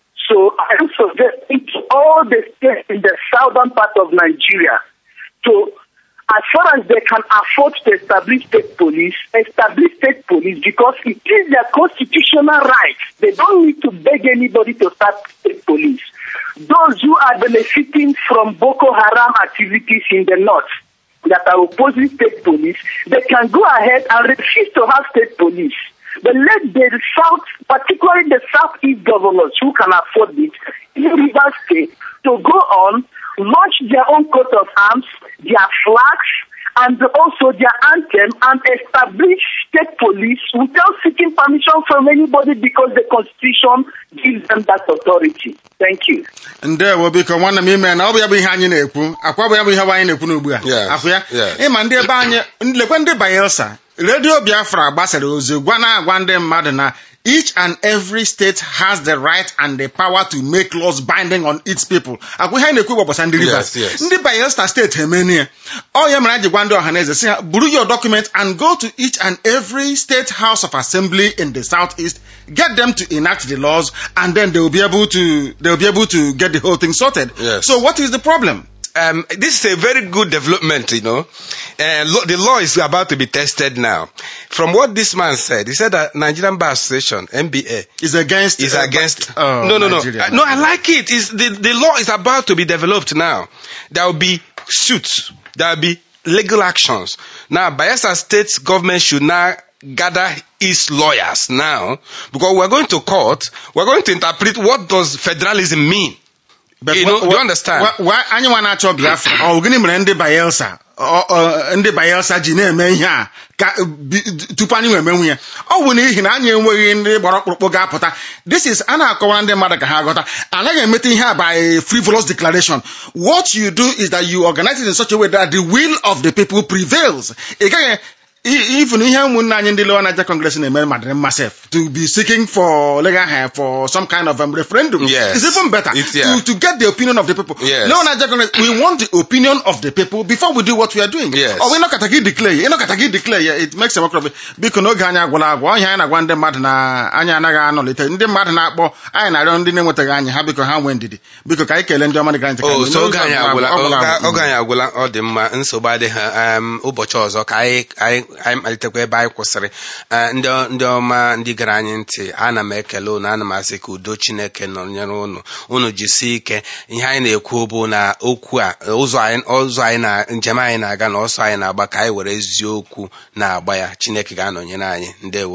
So I am suggesting to all the states in the southern part of Nigeria to, as far as they can afford to establish state police, establish state police because it is their constitutional right. They don't need to beg anybody to start state police. Those who are benefiting from Boko Haram activities in the north that are opposing state police, they can go ahead and refuse to have state police. But let the South, particularly the Southeast governors who can afford it, in River State, to go on, launch their own coat of arms, their flags, and also their anthem, and establish state police without seeking permission from anybody because the Constitution gives them that authority. Thank you. ndewo biko nwanne m ime na ọ bụ ya bụ ihe anyị na-ekwu akwa bụ ya bụ ihe bụ anyị na-ekwu n'ugbu a Yes, afụ ya yes. ịma ndị ebe anyị lekwe ndị Bayelsa redio Biafra gbasara ozi gwa na-agwa ndị mmadụ na each and every state has the right and the power to make laws binding on its people akwa ihe anyị na-ekwu gbasara ndị Rivers Yes, yes. ndị Bayelsa steeti emenie ọ ya mere anyị ji gwa ndị ọhaneze si ha buru your document and go to each and every state house of assembly in the southeast get them to enact the laws and then they will be able to they will be able to get the whole thing sorted Yes. so what is the problem um, this is a very good development, you know. Uh, lo- the law is about to be tested now. From what this man said, he said that Nigerian Bar Association, NBA, is against is uh, against. oh, no, no, no. Nigeria. Uh, no, I like it. It's, the, the law is about to be developed now. There will be suits. There will be legal actions. Now, Bayelsa State government should now gather its lawyers now because we're going to court. We're going to interpret what does federalism mean. But you wha- know, do wha- you understand? wha- wha- anyị nwa na-achọ Biafra ọ gịnị mere ndị Bayelsa ọ- ọ- ndị Bayelsa ji na-eme ihe a ka bi- tupu anyị wee menwu ya ọ bụ n'ihi na anyị enweghị ndị gbara ọkpụrụkpụ ga-apụta this is a na-akọwara ndị mmadụ ka ha ghọta anaghị emeta ihe a by frivolous declaration what you do is that you organize it in such a way that the will of the people prevails ị gaghị i- even ihe ụmụnne anyị ndị Lower Niger Congress na-eme madịrị mma sef to be seeking for legal help for some kind of um, referendum Yes. is even better It's- yeah. to, to get the opinion of the people. Yes. Lower Niger Congress, we want the opinion of the people before we do what we are doing. Yes. Or we not gị declare, you not gị declare, yeah, it makes a mockery of it. Biko n'oge anyị agwụla agwụ, ọhịa anyị na-agwa ndị mmadụ na anyị anaghị anọlite, ndị mmadụ na-akpọ, anyị na-arịọ ndị na-enwetaghị anyị ha biko ha nwee ndidi. Biko ka anyị kelee ndị ọma dị ntị ka Oh, anyị so mee. oge anyị N'oge agwụla agwụla oge- agwụ. oge anyị agwụla ọ dị mma nsogbu adịghị um, ụbọchị ọzọ ka anyị anyị anyị malitekwa ebe anyị kwụsịrị Eh, ndị ndị ọma ndị gara anyị ntị ana m ekele unu ana m asị ka udo chineke nọnyere unu unu jisie ike ihe anyị na-ekwu bụ na okwu a ụzọ anyị ụzọ anyị na njem anyị na-aga na ọsọ anyị na-agba ka anyị were eziokwu na-agba ya chineke ga-anọnyere anyị ndewo unu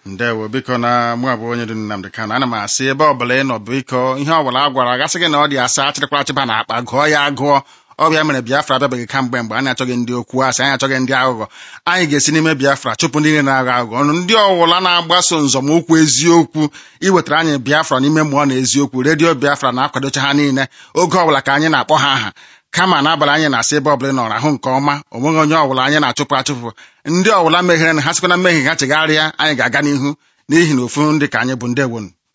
ndewo biko na mụ abụ onye dị Nnamdị Kanụ ana m asị ebe ọbụla ị nọ biko ihe ọbụla a gwara agasị gị na ọ dị asa achịrịkwa achịba na akpa gụọ ya agụọ ọbịa mere Biafra abịabeghị kamgbe mgbe anyị achọghị ndị okwu asị anyị achọghị ndị aghụghọ anyị ga-esi n'ime Biafra chụpụ ndị niile na-aghọ aghụghọ ọnụ ndị ọwụla na-agbaso nzọmụkwụ eziokwu iwetara anyị Biafra n'ime mmụọ na eziokwu redio Biafra na-akwadocha ha niile oge ọbụla ka anyị na-akpọ ha aha kama n'abalị anyị na-asị ebe ọbụla ị nọrọ ahụ nke ọma onweghị onye ọbụla anyị na-achụpụ achụpụ ndị ọbụla meghere na ha sikwa na mmehie ha chegharịa anyị ga-aga n'ihu n'ihi na ofu ndị ka anyị bụ ndewonu